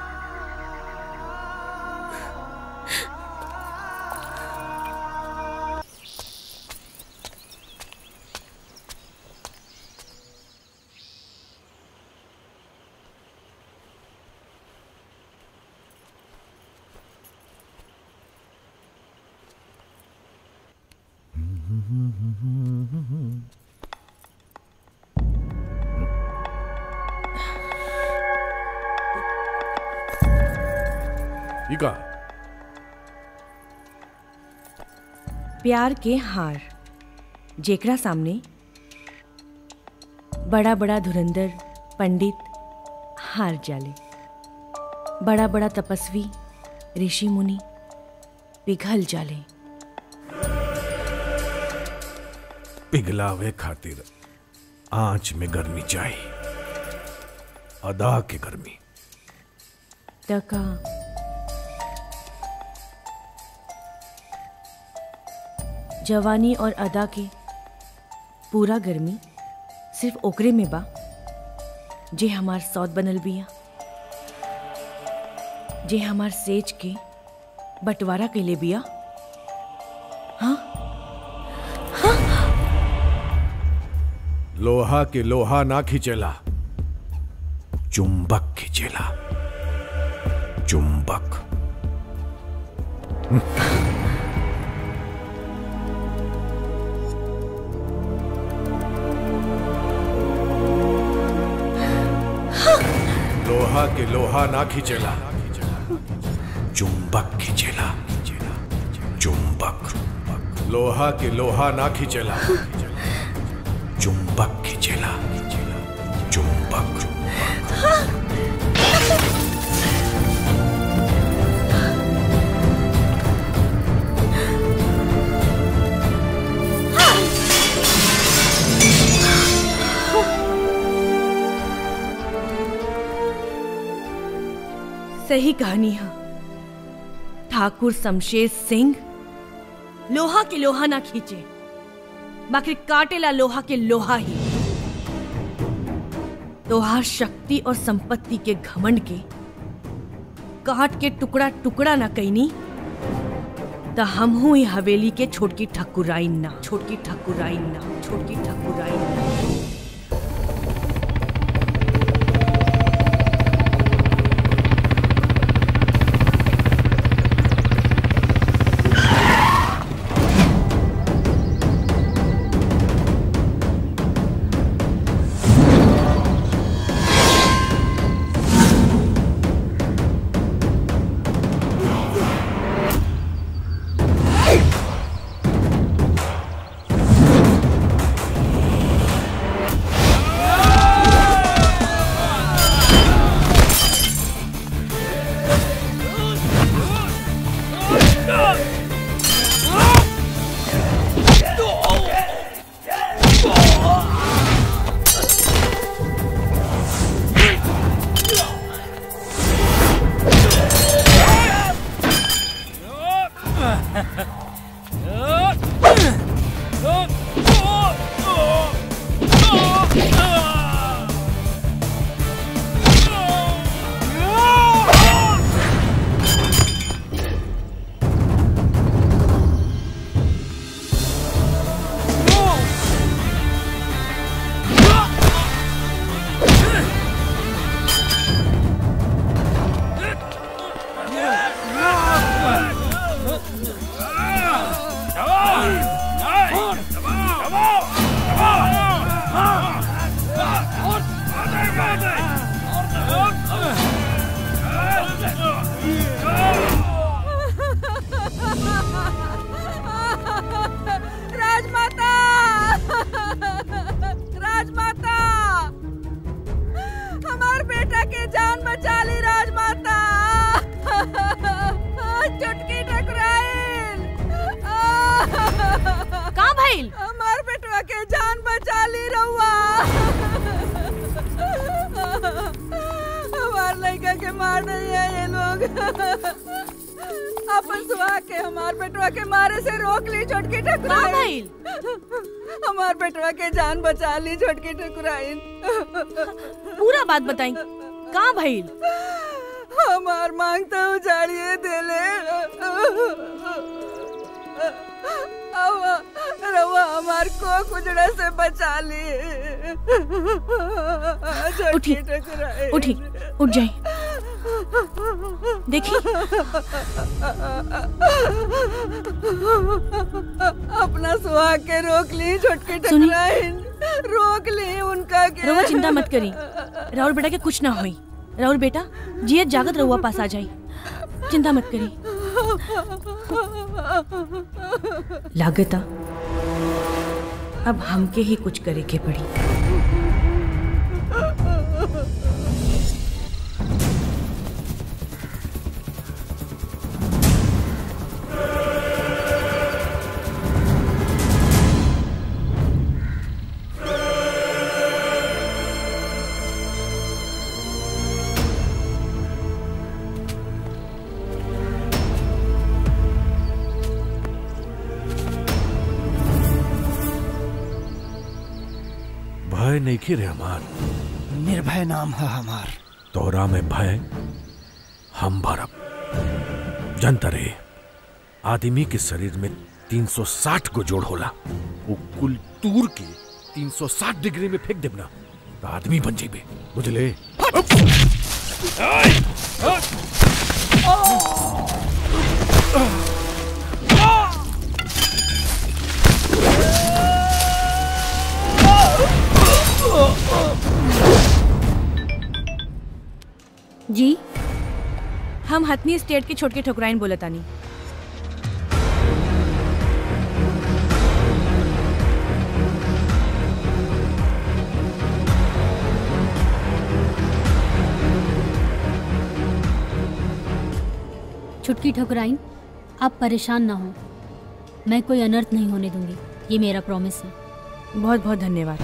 ई का प्यार के हार जेकरा सामने बड़ा बड़ा धुरंधर पंडित हार जाले बड़ा बड़ा तपस्वी ऋषि मुनि पिघल जाले पिघलावे खातिर आंच में गर्मी चाहिए अदा के गर्मी टका जवानी और अदा के पूरा गर्मी सिर्फ ओकरे में बा जे हमार सौत बनल बिया जे हमार सेज के बंटवारा कैले बिया लोहा के लोहा ना खींचेला चुंबक खींचेला चुंबक लोहा के लोहा ना खींचेला चुंबक खींचेला चुंबक लोहा के लोहा ना खींचेला चुंबक खींचेला चुंबक सही कहानी है ठाकुर शमशेर सिंह लोहा के लोहा ना खींचे बाकी काटेला लोहा के लोहा ही तोहार शक्ति और संपत्ति के घमंड के काट के टुकड़ा टुकड़ा ना कैनी त हम हूं ही हवेली के छोटकी ठकुराइन ना छोटकी ठकुराइन ना छोटकी ठकुराइन ना के जान बचा ली रहुआ हमार लड़का के मार नहीं है ये लोग अपन सुहा के हमार बेटवा के मारे से रोक ली छोटकी ठकुराइन हमार बेटवा के जान बचा ली छोटकी ठकुराइन पूरा बात बताई कहाँ भइल हमार मांग तो उजाड़िए देले अब रवा हमार को कुजड़ा से बचा ली उठी उठी उठ जाए देखी अपना सुहाग के रोक ली छोटके ठकुराइन रोक ली उनका के रउआ चिंता मत करी राहुल बेटा के कुछ ना होई राहुल बेटा जियत जागत रउआ पास आ जाई चिंता मत करी लागता अब हमके ही कुछ करे के पड़ी भय नहीं की रे हमार निर्भय नाम है हमार तोरा में भय हम भरब जनता रे आदमी के शरीर में 360 को जोड़ होला वो कुल तूर के 360 डिग्री में फेंक देबना तो आदमी बन जेबे बुझले जी हम हथनी स्टेट के छोटके ठकुराइन बोलतानी छुटकी ठकुराइन आप परेशान ना हो मैं कोई अनर्थ नहीं होने दूंगी ये मेरा प्रॉमिस है बहुत बहुत धन्यवाद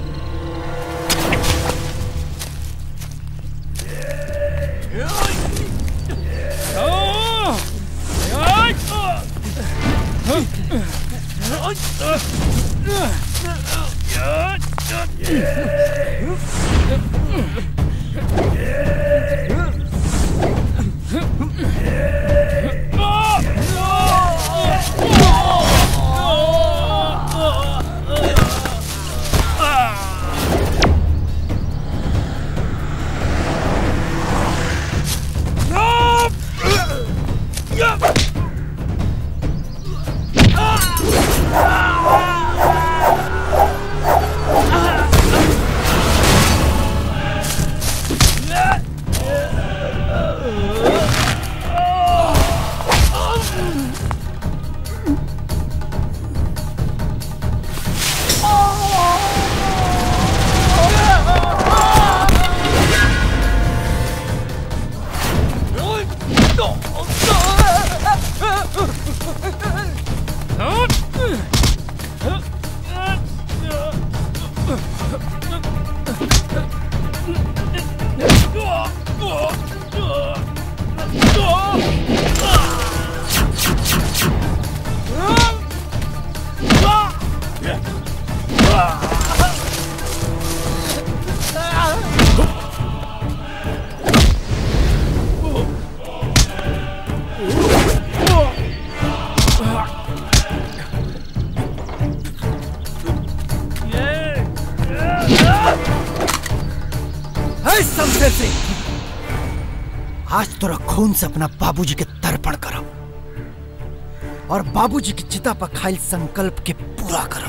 है शमशेर सिंह आज तोरा खून से अपना बाबूजी के तर्पण करो और बाबूजी की चिता पर खाइल संकल्प के पूरा करो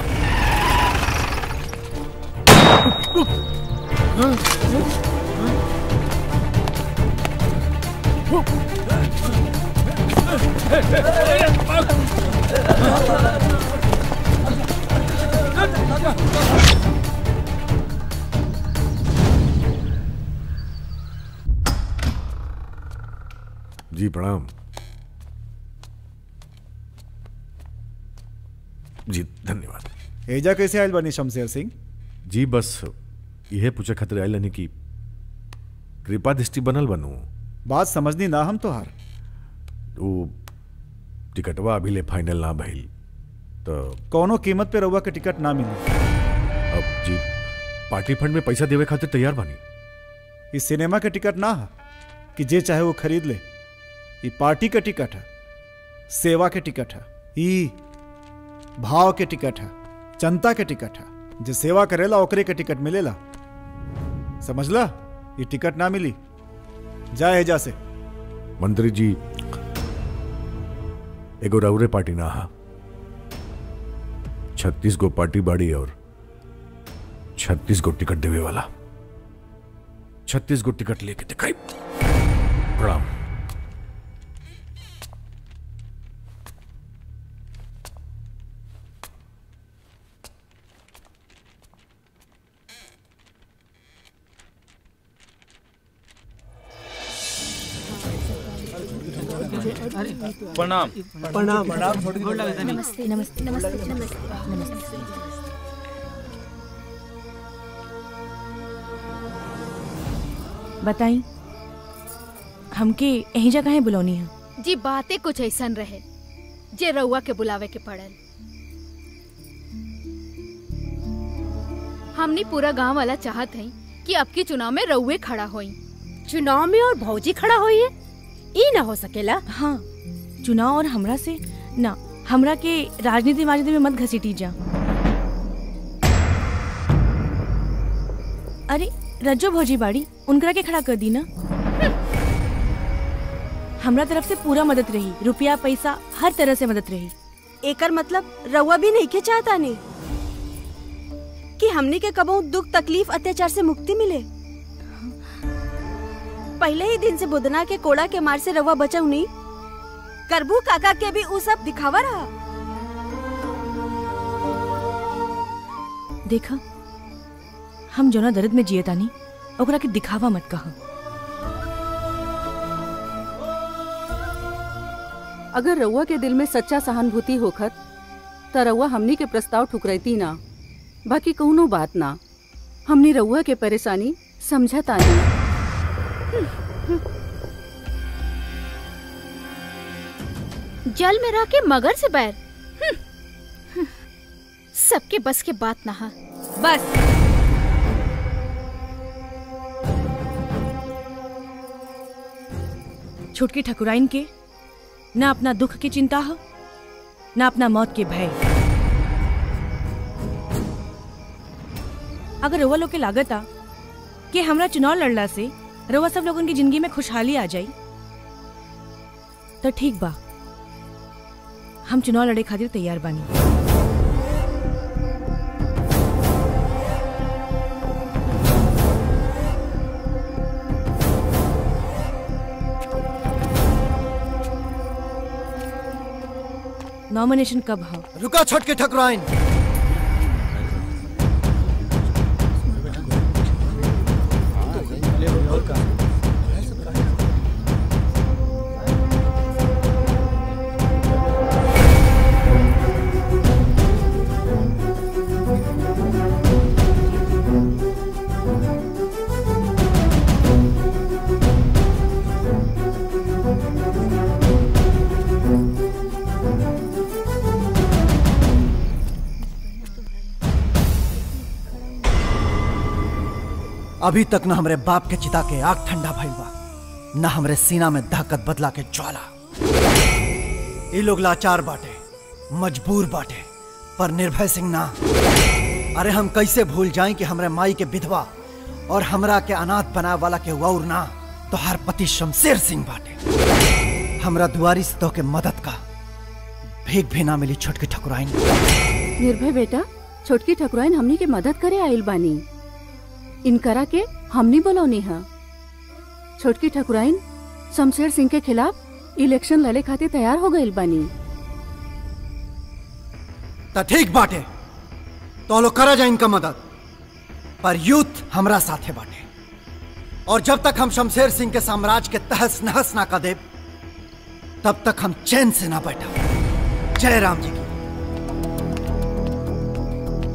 जी प्रणाम जी धन्यवाद एजा कैसे आयल बनी शमशेर सिंह जी बस यह पूछे खातिर आयल नहीं कि कृपा दृष्टि बनल बनू बात समझनी ना हम तोहार वो टिकटवा अभी ले फाइनल ना भइल तो कोनो कीमत पे रउआ के टिकट ना मिली अब जी पार्टी फंड में पैसा देवे खातिर तैयार बानी इस सिनेमा के टिकट ना है कि जे चाहे वो खरीद ले ये पार्टी का टिकट है सेवा के टिकट है ई भाव के टिकट है जनता के टिकट है जे सेवा करेला ओकरे के टिकट मिलेला समझला ये टिकट ना मिली जाए जा से मंत्री जी एगो रउरे पार्टी ना हा छत्तीस गो पार्टी बाड़ी और छत्तीस गो टिकट देवे वाला छत्तीस गो टिकट लेके दिखाई प्रणाम प्रणाम प्रणाम नमस्ते नमस्ते नमस्ते नमस्ते नमस्ते बताई हमके यही जगह है बुलौनी है जी बातें कुछ ऐसन रहे जे रउआ के बुलावे के पड़ल हमनी पूरा गांव वाला चाहत हई कि अब की चुनाव में रउए खड़ा होई चुनाव में और भौजी खड़ा हुई है ई ना हो सकेला हाँ चुनाव और हमरा से ना हमरा के राजनीति वाजनीति में मत घसीटी जा अरे रज्जो भौजी बाड़ी उनकरा के खड़ा कर दी ना हमरा तरफ से पूरा मदद रही रुपया पैसा हर तरह से मदद रही एकर मतलब रउआ भी नहीं के चाहता नहीं कि हमने के कबो दुख तकलीफ अत्याचार से मुक्ति मिले पहले ही दिन से बुदना के कोड़ा के मार से रउआ बचाऊ नहीं करबू काका के भी उ सब दिखावा रहा देखा हम जोना दर्द में जिए तानी ओकरा के दिखावा मत कहा अगर रउआ के दिल में सच्चा सहानुभूति होखत त रउआ हमनी के प्रस्ताव ठुकरैती ना बाकी कौनो बात ना हमनी रउआ के परेशानी समझता नहीं जल में रह के मगर से बैर हम्म। सबके बस के बात ना हा बस छुटकी ठकुराइन के ना अपना दुख की चिंता हो ना अपना मौत के भय अगर रउआ लोग के लागत आ कि हमरा चुनाव लड़ला से रउआ सब लोगन की जिंदगी में खुशहाली आ जाई तो ठीक बा हम चुनाव लड़े खातिर तैयार बानी नॉमिनेशन कब हो रुका छोटके ठकुराइन अभी तक न हमरे बाप के चिता के आग ठंडा भइल बा न हमरे सीना में दहकत बदला के ज्वाला ये लोग लाचार बाटे मजबूर बाटे पर निर्भय सिंह ना अरे हम कैसे भूल जाएं कि हमरे माई के विधवा और हमरा के अनाथ बनाए वाला के और ना तो हर पति शमशेर सिंह बाटे हमरा दुआरी से तो के मदद का भीख भी ना मिली छोटकी ठकुराइन निर्भय बेटा छोटकी ठकुराइन हमनी के मदद करे आइल बानी इनकरा के हमनी बोलौनी है छोटकी ठकुराइन शमशेर सिंह के खिलाफ इलेक्शन लड़े खातिर तैयार हो गइल बानी तो ठीक बाटे तो लोग करा जाए इनका मदद पर यूथ हमरा साथे बाटे और जब तक हम शमशेर सिंह के साम्राज्य के तहस नहस ना कर देब तब तक हम चैन से ना बैठा जय राम जी की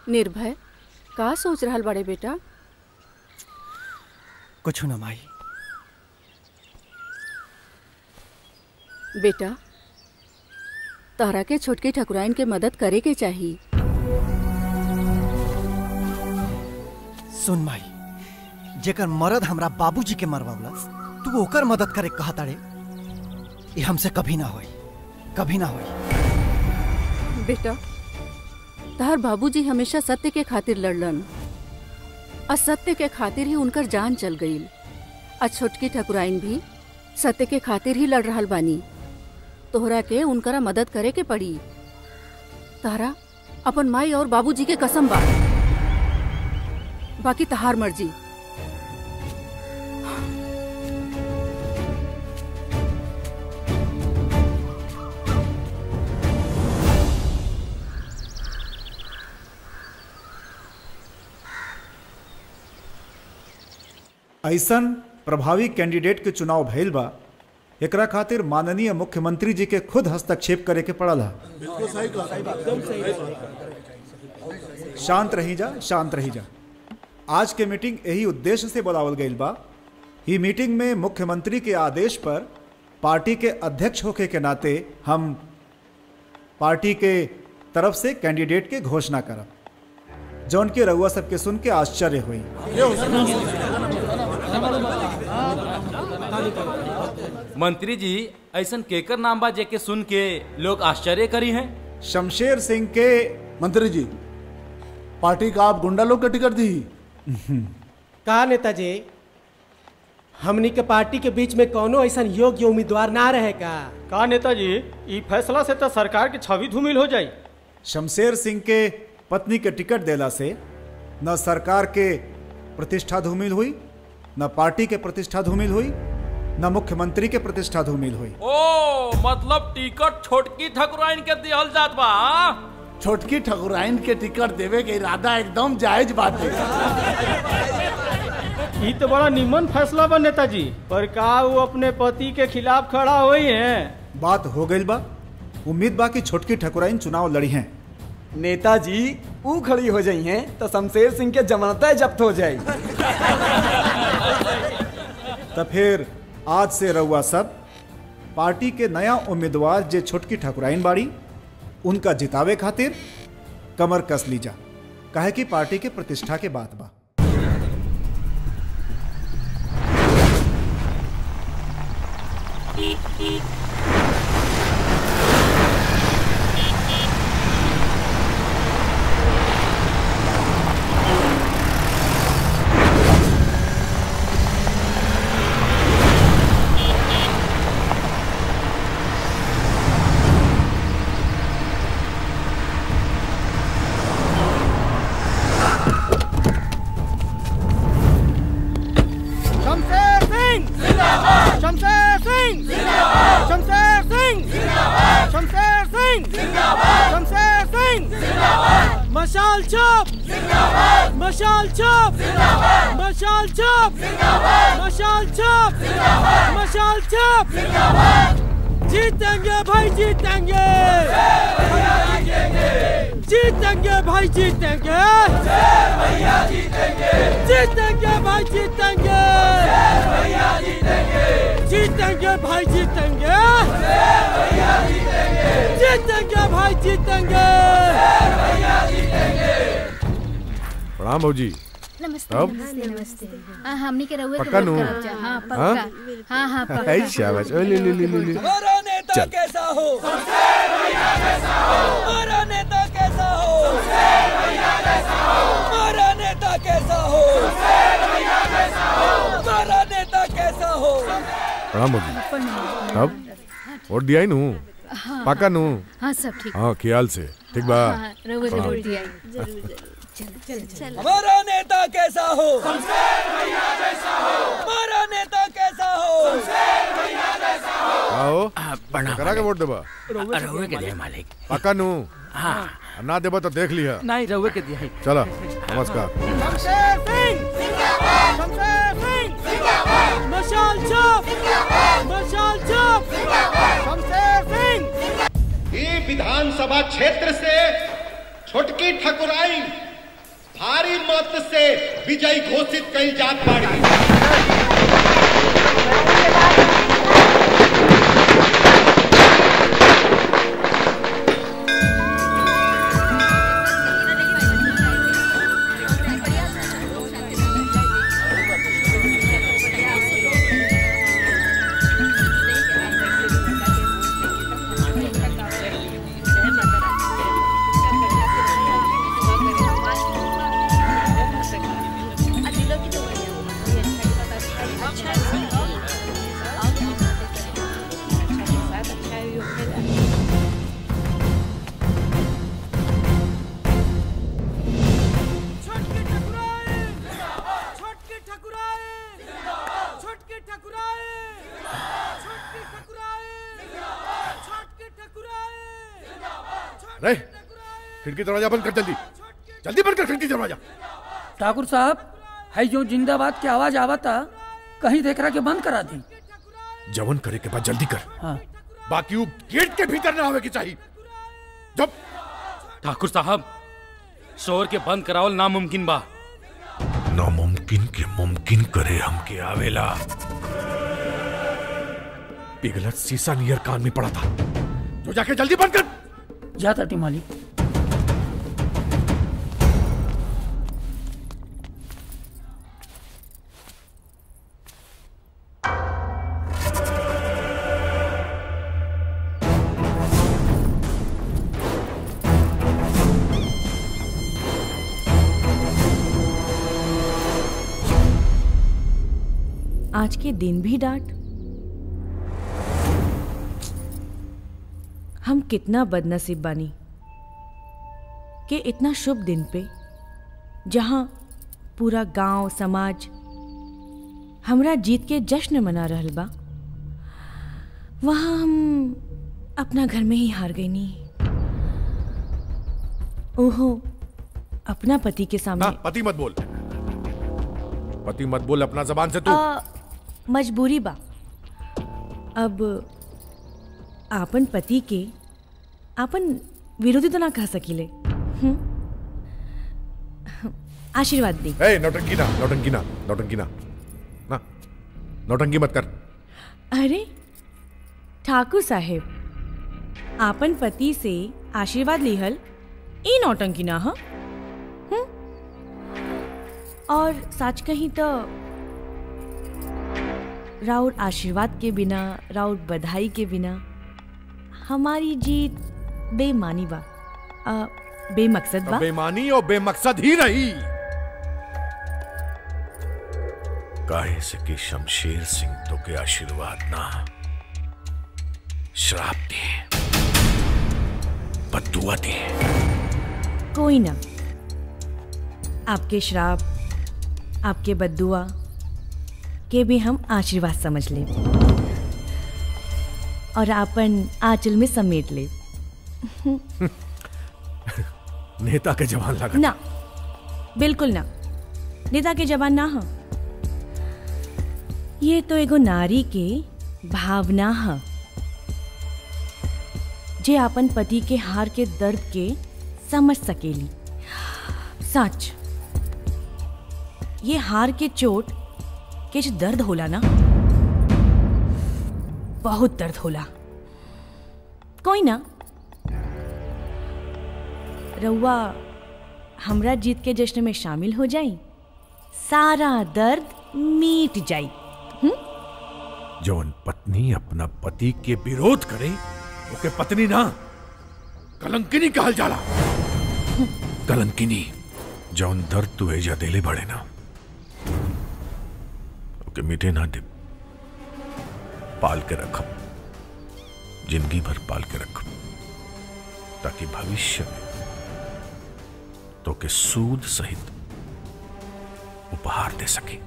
निर्भय का सोच रहल बड़े बेटा कुछ न माई बेटा तोहरा के छोटकी ठकुराइन के मदद करे के चाहिए सुन माई जेकर मरद हमरा बाबूजी के मरवावलस तू ओकर मदद करे कहता रे ये हमसे कभी ना होई कभी ना होई बेटा तहर बाबूजी हमेशा सत्य के खातिर लड़लन असत्य के खातिर ही उनकर जान चल गई आ छोटकी ठकुराइन भी सत्य के खातिर ही लड़ रहल बानी तोहरा के उनकरा मदद करे के पड़ी तारा अपन माई और बाबूजी के कसम बा बाकी तहार मर्जी ऐसन प्रभावी कैंडिडेट के चुनाव भइल बा एकरा खातिर माननीय मुख्यमंत्री जी के खुद हस्तक्षेप करे के पड़ल है बिल्कुल सही कहा शांत रही जा शांत रही जा आज के मीटिंग यही उद्देश्य से बुलावल गई बा ई मीटिंग में मुख्यमंत्री के आदेश पर पार्टी के अध्यक्ष होके के नाते हम पार्टी के तरफ से कैंडिडेट के घोषणा करब जौन के रउआ सबके सुन के आश्चर्य हुई मंत्री जी ऐसन केकर नाम बा जेके सुन के लोग आश्चर्य करी हैं शमशेर सिंह के मंत्री जी पार्टी का आप गुंडा लोग का टिकट दी का नेताजी हमनी के पार्टी के बीच में कोनो ऐसा योग्य उम्मीदवार ना रहे का का नेताजी ई फैसला से तो सरकार की छवि धूमिल हो जाई शमशेर सिंह के पत्नी के टिकट देला से न सरकार के प्रतिष्ठा धूमिल हुई न पार्टी के प्रतिष्ठा धूमिल हुई न मुख्यमंत्री के प्रतिष्ठा धूमिल हुई ओ मतलब टिकट छोटकी ठकुराइन के दिहल जात बा हाँ? छोटकी ठकुराइन के टिकट देवे के इरादा एकदम जायज बात है ई तो बड़ा निमन फैसला बा नेताजी पर का वो अपने पति के खिलाफ खड़ा हुई है बात हो गई बा उम्मीद बा कि छोटकी ठकुराइन चुनाव लड़ी हैं नेताजी ऊ खड़ी हो जाई हैं तो शमशेर सिंह के जमानत जब्त हो जाई तो फिर आज से रउआ सब पार्टी के नया उम्मीदवार जे छोटकी ठकुराइन बाड़ी उनका जितावे खातिर कमर कस लीजा काहे कि पार्टी के प्रतिष्ठा के बात बा शमशेर सिंह जिंदाबाद शमशेर सिंह जिंदाबाद शमशेर सिंह जिंदाबाद शमशेर सिंह जिंदाबाद शमशेर सिंह जिंदाबाद मशाल चौक जिंदाबाद मशाल चौक जिंदाबाद मशाल चौक जिंदाबाद मशाल चौक जिंदाबाद मशाल चौक जिंदाबाद जीतेंगे भाई जीतेंगे जीतेंगे भाई जीतेंगे जीतेंगे भाई जीतेंगे जीतेंगे भाई जीतेंगे जीतेंगे भाई जीतेंगे प्रणाम भाजी नमस्ते अब? नमस्ते नमस्ते हाँ हमनी के रहुए के पक्का वोट नु? करब जा हाँ हाँ? पक्का हाँ हाँ पक्का ऐ शाबाश ओ ले ले ले ले ले हमारा नेता चल। कैसा हो हमारा नेता कैसा हो हमारा नेता कैसा हो हमारा नेता कैसा हो प्रणाम भाजी अब वोट दिया ही नू हाँ। पाका नू हाँ सब ठीक हाँ ख्याल से ठीक बा हाँ, रहुए प्रणाम। जरूर दिया जरूर जरूर चलो चलो चलो हमारा नेता कैसा हो हमारा नेता कैसा हो आओ प्रणाम करा के वोट देबा रहुए के दे मालिक पाका नू हाँ ना देबा तो देख लिया नहीं रहुए के दिया चला नमस्कार शमशेर सिंह शमशेर सिंह मशाल चौक मशाल चौक शमशेर सिंह ये विधानसभा क्षेत्र से छोटकी ठकुराई भारी मत से विजयी घोषित कई जात बाड़ी रे खिड़की दरवाजा बंद कर जल्दी जल्दी बंद कर खिड़की दरवाजा ठाकुर साहब है जो जिंदाबाद की आवाज आवता कहीं देख रहा के बंद करा दी जवन करे के बाद जल्दी कर हाँ बाकी वो गेट के भीतर ना होवे की चाहिए जब ठाकुर साहब शोर के बंद करावल नामुमकिन बा नामुमकिन के मुमकिन करे हमके आवेला पिघलत शीशा नियर कान में पड़ा था जो जाके जल्दी बंद कर जाता टी मालिक आज के दिन भी डांट हम कितना बदनसीब बानी कि इतना शुभ दिन पे जहां पूरा गांव समाज हमरा जीत के जश्न मना रहल बा वहां हम अपना घर में ही हार गई नी ओहो अपना पति के सामने ना पति मत बोल पति मत बोल अपना जबान से तू आ, मजबूरी बा अब आपन पति के आपन विरोधी तो ना कह सकीले हम्म? आशीर्वाद दी ए नौटंकी ना नौटंकी ना नौटंकी ना ना नौटंकी मत कर अरे ठाकुर साहेब आपन पति से आशीर्वाद लिहल ई नौटंकी ना ह हम्म? और सच कहीं तो राउर आशीर्वाद के बिना राउर बधाई के बिना हमारी जीत बेमानी बा आ, बेमकसद बा बेमानी और बेमकसद ही रही काहे से कि शमशेर सिंह तो के आशीर्वाद ना श्राप दे बदुआ दे कोई ना आपके श्राप आपके बद्दुआ के भी हम आशीर्वाद समझ ले और आपन आंचल में समेट ले नेता के जवान लगा ना बिल्कुल ना नेता के जवान ना हो ये तो एगो नारी के भावना है जे अपन पति के हार के दर्द के समझ सकेली सच ये हार के चोट के जो दर्द होला ना बहुत दर्द होला कोई ना रउआ हमरा जीत के जश्न में शामिल हो जाई सारा दर्द मीट जाई जौन पत्नी अपना पति के विरोध करे ओके पत्नी ना कलंकिनी कहल जाला कलंकिनी जौन दर्द तू एजा देले बड़े ना ओके मिटे ना दे पाल के रखब जिंदगी भर पाल के रखब ताकि भविष्य में तो के सूद सहित उपहार दे सके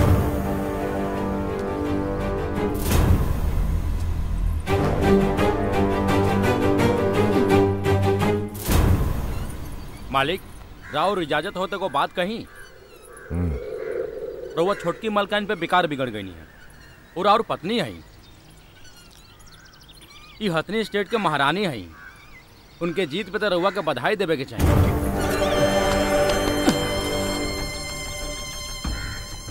मालिक राव इजाजत होते को बात कही रउआ छोटकी मलकान पे बेकार बिगड़ गई है और और पत्नी है ई हथनी स्टेट के महारानी है उनके जीत पे तो रउआ के बधाई देवे के चाहिए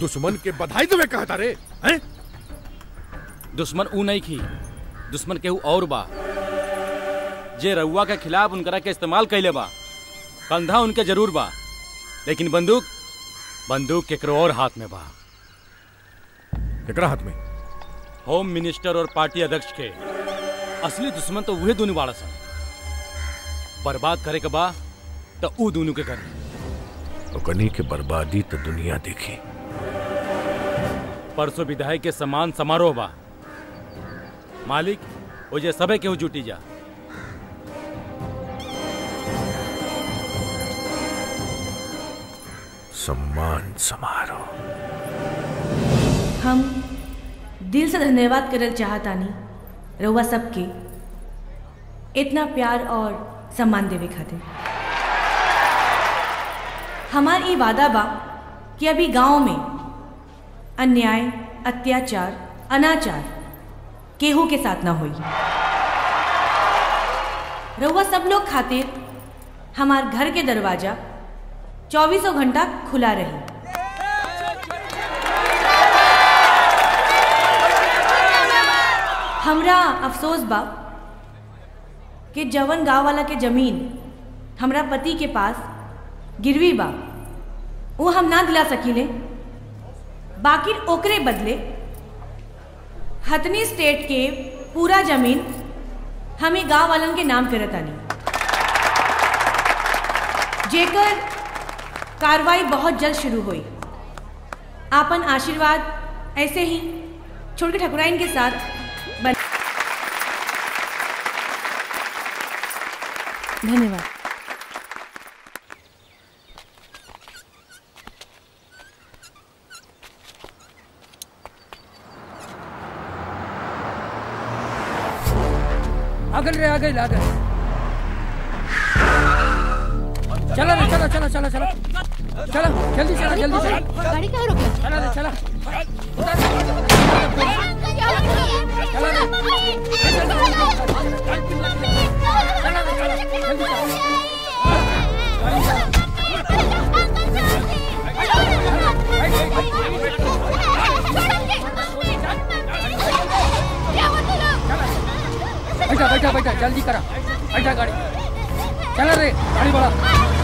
दुश्मन के बधाई तुम्हें कहता रे हैं दुश्मन ऊ नहीं खी दुश्मन केहू और बा जे रउआ के खिलाफ उनकरा के इस्तेमाल कैले बा कंधा उनके जरूर बा लेकिन बंदूक बंदूक केकरो और हाथ में बा केकरा हाथ में होम मिनिस्टर और पार्टी अध्यक्ष के असली दुश्मन तो वही दोनों बाड़ा सन बर्बाद करे के बा तो ऊ दोनों के करे ओकनी के बर्बादी तो दुनिया देखी परसों विधायक के समान समारोह बा मालिक ओजे सबे केहू जुटी जा सम्मान समारोह हम दिल से धन्यवाद करल चाहतानी रउआ सबके इतना प्यार और सम्मान देवे खातिर हमार ई वादा बा कि अभी गांव में अन्याय अत्याचार अनाचार केहू के साथ ना होई रउआ सब लोग खातिर हमार घर के दरवाजा चौबीसों घंटा खुला रही हमरा अफसोस बा कि जवन गांव वाला के जमीन हमरा पति के पास गिरवी बा वो हम ना दिला सकीले बाकी ओकरे बदले हथनी स्टेट के पूरा जमीन हमें गांव वालन के नाम करतानी जेकर कार्रवाई बहुत जल्द शुरू हुई आपन आशीर्वाद ऐसे ही छोड़ के ठकुराइन के साथ बन धन्यवाद आगल रे आगल आगल चला रे चला चला चला चला चला जल्दी चला जल्दी चला गाड़ी कहाँ रोके चला रे चला बैठा बैठा बैठा जल्दी करा बैठा गाड़ी चला रे गाड़ी बढ़ा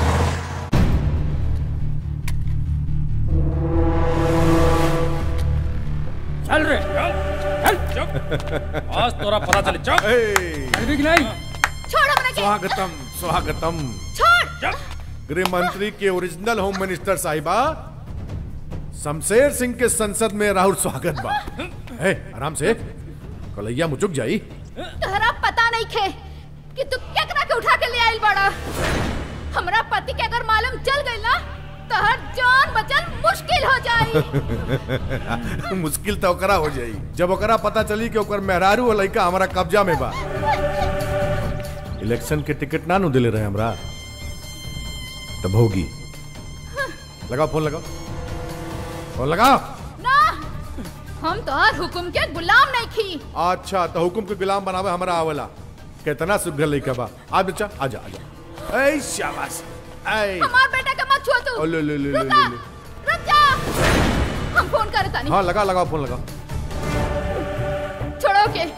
चल रे चल चल आज तोरा पता चले चल चल भी कि नहीं छोड़ हमरा के स्वागतम स्वागतम छोड़ गृह मंत्री के ओरिजिनल होम मिनिस्टर साहिबा शमशेर सिंह के संसद में राहुल स्वागत बा ए, आराम से कलैया मुचुक जाई तोहरा पता नहीं खे कि तू केकरा के उठा के ले आइल बड़ा हमरा पति के अगर मालूम चल गई ना तोहर जान बचल मुश्किल हो जाई मुश्किल तो ओकरा हो जाई जब ओकरा पता चली कि ओकर मेहरारू और लड़का हमारा कब्जा में बा इलेक्शन के टिकट ना नु दिले रहे हमरा तब होगी लगाओ फोन लगाओ फोन लगाओ ना हम तोहर हुकुम के गुलाम नहीं खी अच्छा तो हुकुम के गुलाम बनावे हमरा आवला कितना सुघर लड़का बा आ बच्चा आजा आजा ऐ शाबाश ऐ हमार बेटा के मत छुआ तू ओ, ले, ले, ले, ले, रुका ले, ले। रुक जा हम फोन करे तानी हाँ लगा लगाओ फोन लगाओ छोड़ो के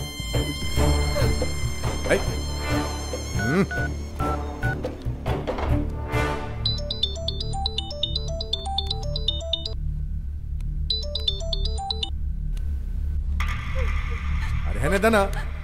ऐ हम्म अरे है दना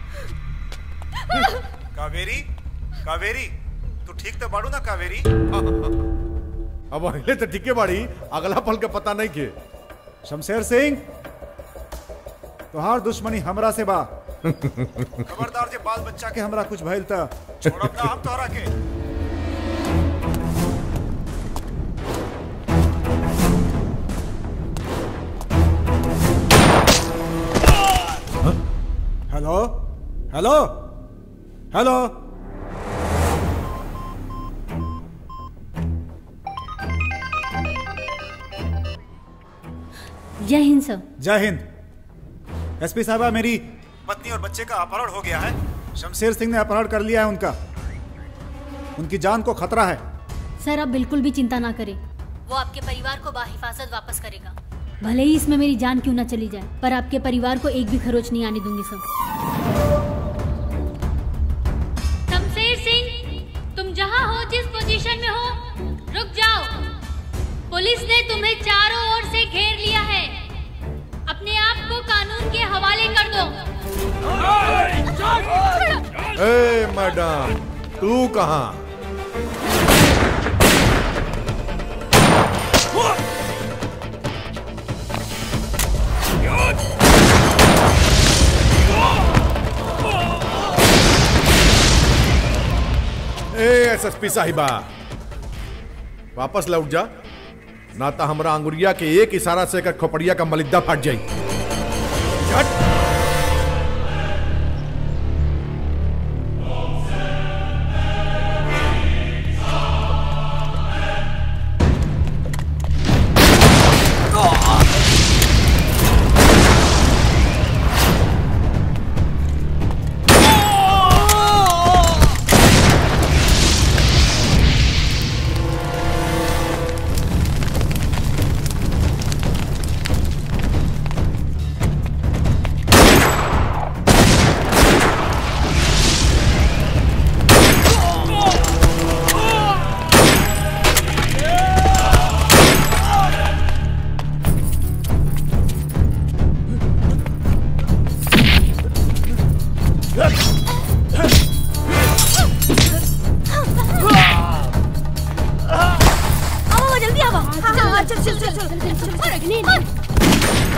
कावेरी कावेरी तू ठीक तो बाड़ू ना कावेरी अब अहिले तो ठीके बाड़ी अगला पल के पता नहीं के शमशेर सिंह तोहार दुश्मनी हमरा से बा खबरदार जे बाल बच्चा के हमरा कुछ भइल त छोड़ब ना हम तोहरा के हेलो हेलो हेलो जय हिंद सर जय हिंद एसपी साहबा मेरी पत्नी और बच्चे का अपहरण हो गया है शमशेर सिंह ने अपहरण कर लिया है उनका उनकी जान को खतरा है सर आप बिल्कुल भी चिंता ना करें वो आपके परिवार को बाहिफाजत वापस करेगा भले ही इसमें मेरी जान क्यों ना चली जाए पर आपके परिवार को एक भी खरोच नहीं आने दूंगी सब शमशेर सिंह तुम जहाँ हो जिस पोजीशन में हो रुक जाओ पुलिस ने तुम्हें चारों ओर से घेर लिया है अपने आप को कानून के हवाले कर दो ए मैडम तू कहाँ ए एसएसपी साहिबा वापस लौट जा ना तो हमरा अंगुरिया के एक इशारा से कर खोपड़िया का मलिद्दा फट जाई आओ जल्दी आओ हाँ हाँ चल चल चल चल चल चल चल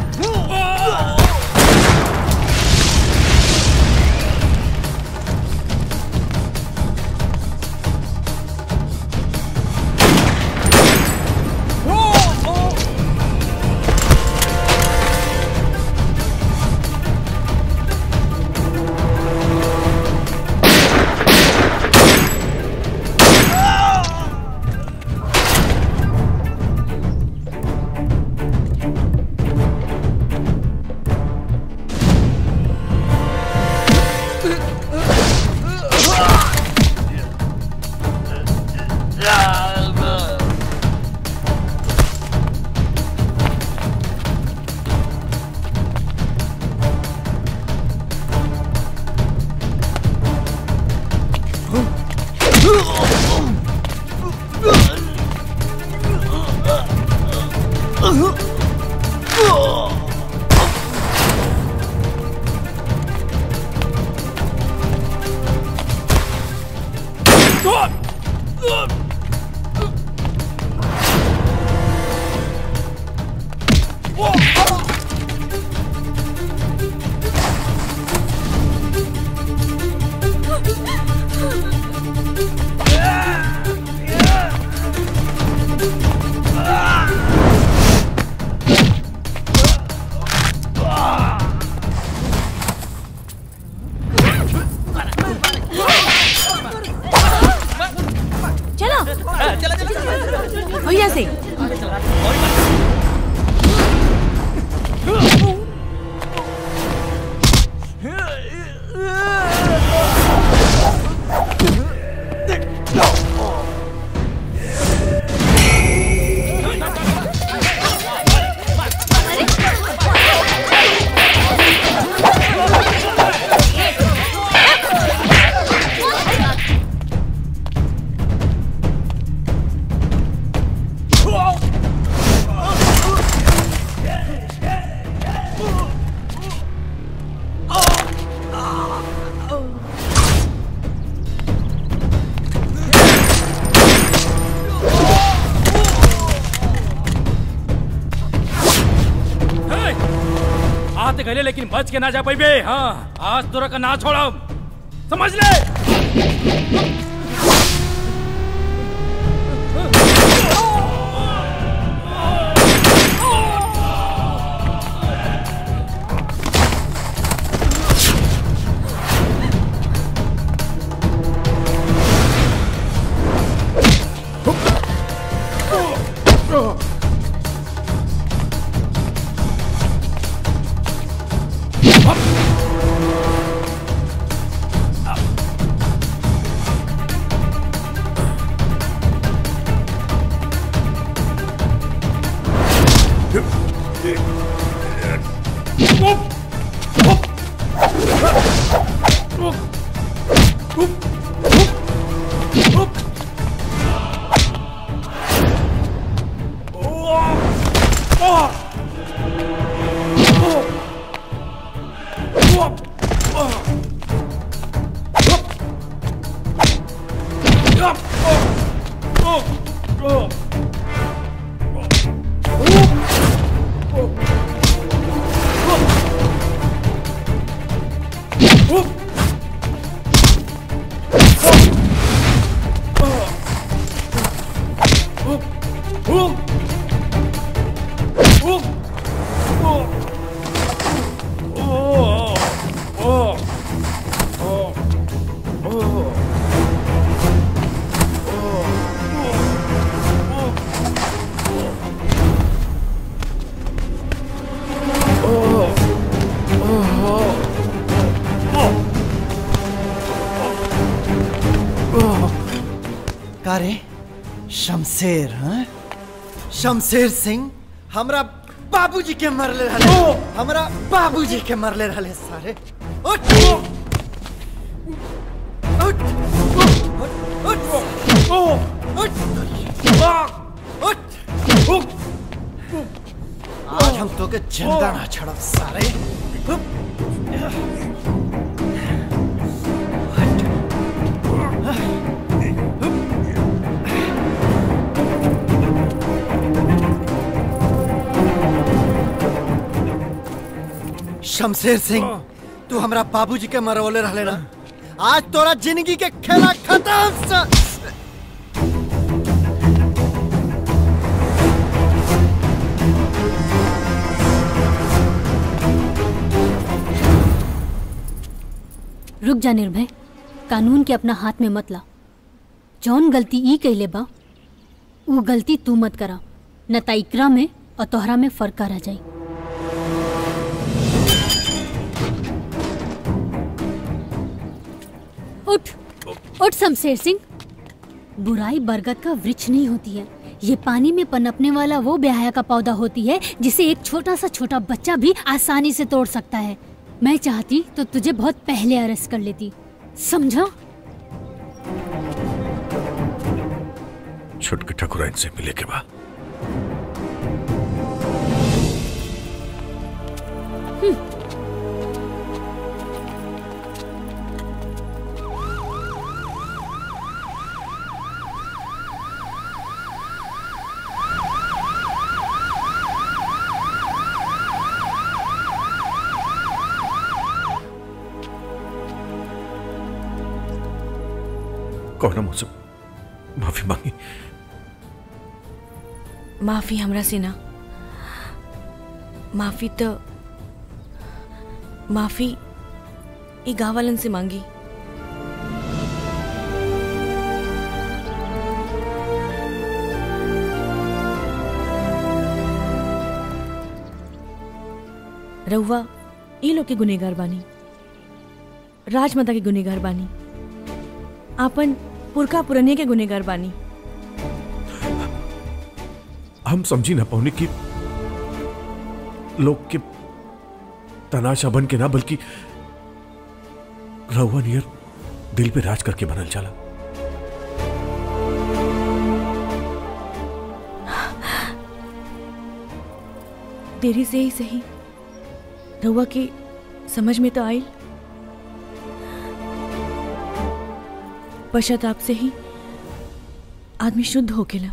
चलो भैया से आते गले लेकिन बच के ना जा पाई बे हाँ आज तोरा का ना छोड़ा समझ ले का रे शमशेर हाँ शमशेर सिंह हमरा बाबूजी के मरले रहले हमरा बाबूजी के मरले रहले सारे उठ उठ उठ उठ आज हम तो के जिंदा ना छड़ब सारे शमशेर सिंह तू हमरा बाबूजी के मरवले रहले ना आज तोरा जिंदगी के खेला खत्म स... रुक जा निर्भय कानून के अपना हाथ में मत ला जौन गलती ई कैले बा वो गलती तू मत करा न त इकरा में और तोहरा में फर्क रह जाई उठ उठ शमशेर सिंह बुराई बरगद का वृक्ष नहीं होती है ये पानी में पनपने वाला वो ब्याह का पौधा होती है जिसे एक छोटा सा छोटा बच्चा भी आसानी से तोड़ सकता है मैं चाहती तो तुझे बहुत पहले अरेस्ट कर लेती समझा छुटके ठकुराइन से मिले के बाद कौन मुझसे माफी मांगी माफी हमरा से ना माफी तो माफी ई गाँव वालन से मांगी रहुआ ई लोग के गुनेगार बानी राजमाता के गुनेगार बानी आपन पुरखा पुरनिया के गुनेगार बानी हम समझी ना पौने की लोग के तनाशा बन के ना बल्कि रहुआ नियर दिल पे राज करके बनल चला देरी से ही सही रहुआ के समझ में तो आई पश्चाताप से ही आदमी शुद्ध हो गेला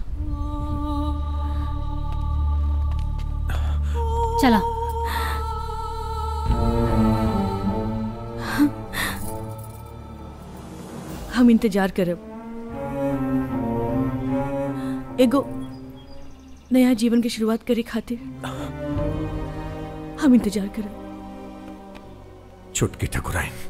चला हम इंतजार करब एगो नया जीवन की शुरुआत करे खातिर हम इंतजार करब छुटकी ठकुराइन